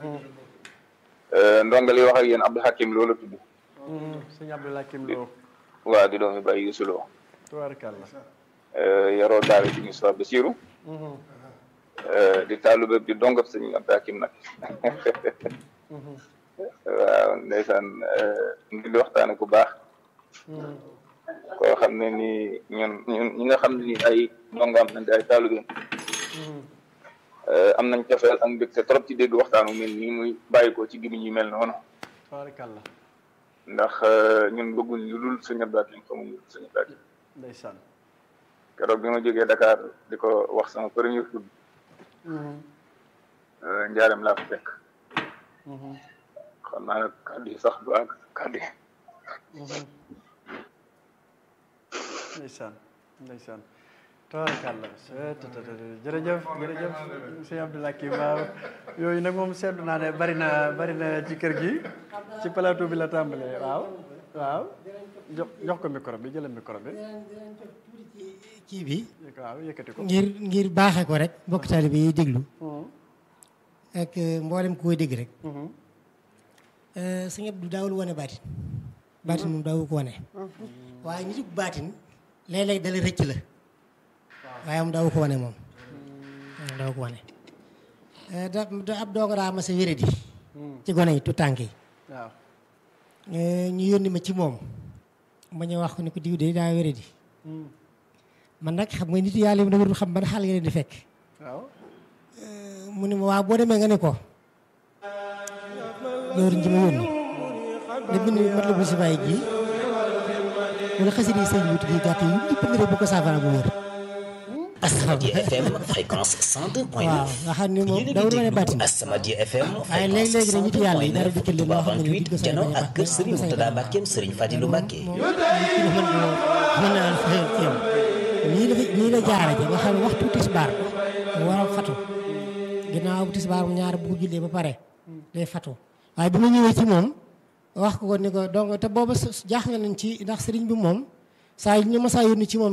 ndongali wax ak yéen Abdou Hakim loolu tudd sëñ Abdou Hakim Lo waaw di doomi Baye Youssou Lo tubaarkàlla yaroo daara sëñ Moustapha Bassirou di taalube di dongab sëñ Abdou Hakim nag waaw ndeysaan ngi di waxtaane ku baax koo xam ne nii ñun ñun ñi nga xam ne nii ay ndongaam nañ di ay taalube am nañ cofeel ak mbégte trop ci dégg waxtaanu mel nii muy bàyyi ko ci gimiñ yi mel noonu tubaarkàlla ndax ñun bëgguñ lu dul sëñ Abdou Hakim xamuñ lu dul sëñ Abdou Hakim ndeysaan keroog bi ma jógee Dakar di ko wax sama premier tudd njaareem laa ko fekk xam naa nag kàddu yi sax du àgg kàddu yi ndeysaan ndeysaan tabaarkàlla jërëjëf jërëjëf sëñ Abdou Hakim waaw yooyu nag moom seetlu naa ne bari na bari na ci kër gi ci plateau bi la tàmbalee waaw waaw jox jox ko micro bi jëlal micro bi kii bi waaw yëkkati ko ngir ngir baaxee ko rek mbokk taalibe yi déglu ak mboolem ku koy dégg rek sëñ Abdou daawul wane baatin baatin moom daawu ko wane waaye nitu baatin léeg-léeg dala rëcc la waaye moom daawu ko wane moom daawu ko wane da da ab doonga daa ma sa wéradi ci gone yi tu tànk yi waaw ñu yónni ma ci moom ma ñëw wax ko ni ko diw de daa wéradi man nag xam nga nit yàlla yi dama dul xam ban xaal nga leen di fekk waaw mu ne ma waaw boo demee nga ne ko jawriñ ji ma yónni nga bind mat la bu si bàyyi ji wala xasida yi sëñ bi tudd gàtt yi yëpp nga def bu ko saafara bu wér Asamadia FM fréquence 102.9 waaw nga xam ne moom dawul ma ne bàttin Asamadia FM waaye léegi-léegi nag nit yàlla yi dara dikkal leen loo xam ne nii 28 janoo ak kër Serigne Moutada Mbackeem Serigne Fadilou Mbacke mën naa la fayal ci yow nii la nii la jaara ja nga xam ne waxtu tisbaar war a fatu ginnaaw bu tisbaar mu ñaar bu ko jullee ba pare day fatu waaye bi ma ñëwee ci moom wax ko ko ni ko donc te booba jaax nga nañ ci ndax sëriñ bi moom saa yu ñu ma saa yónni ci moom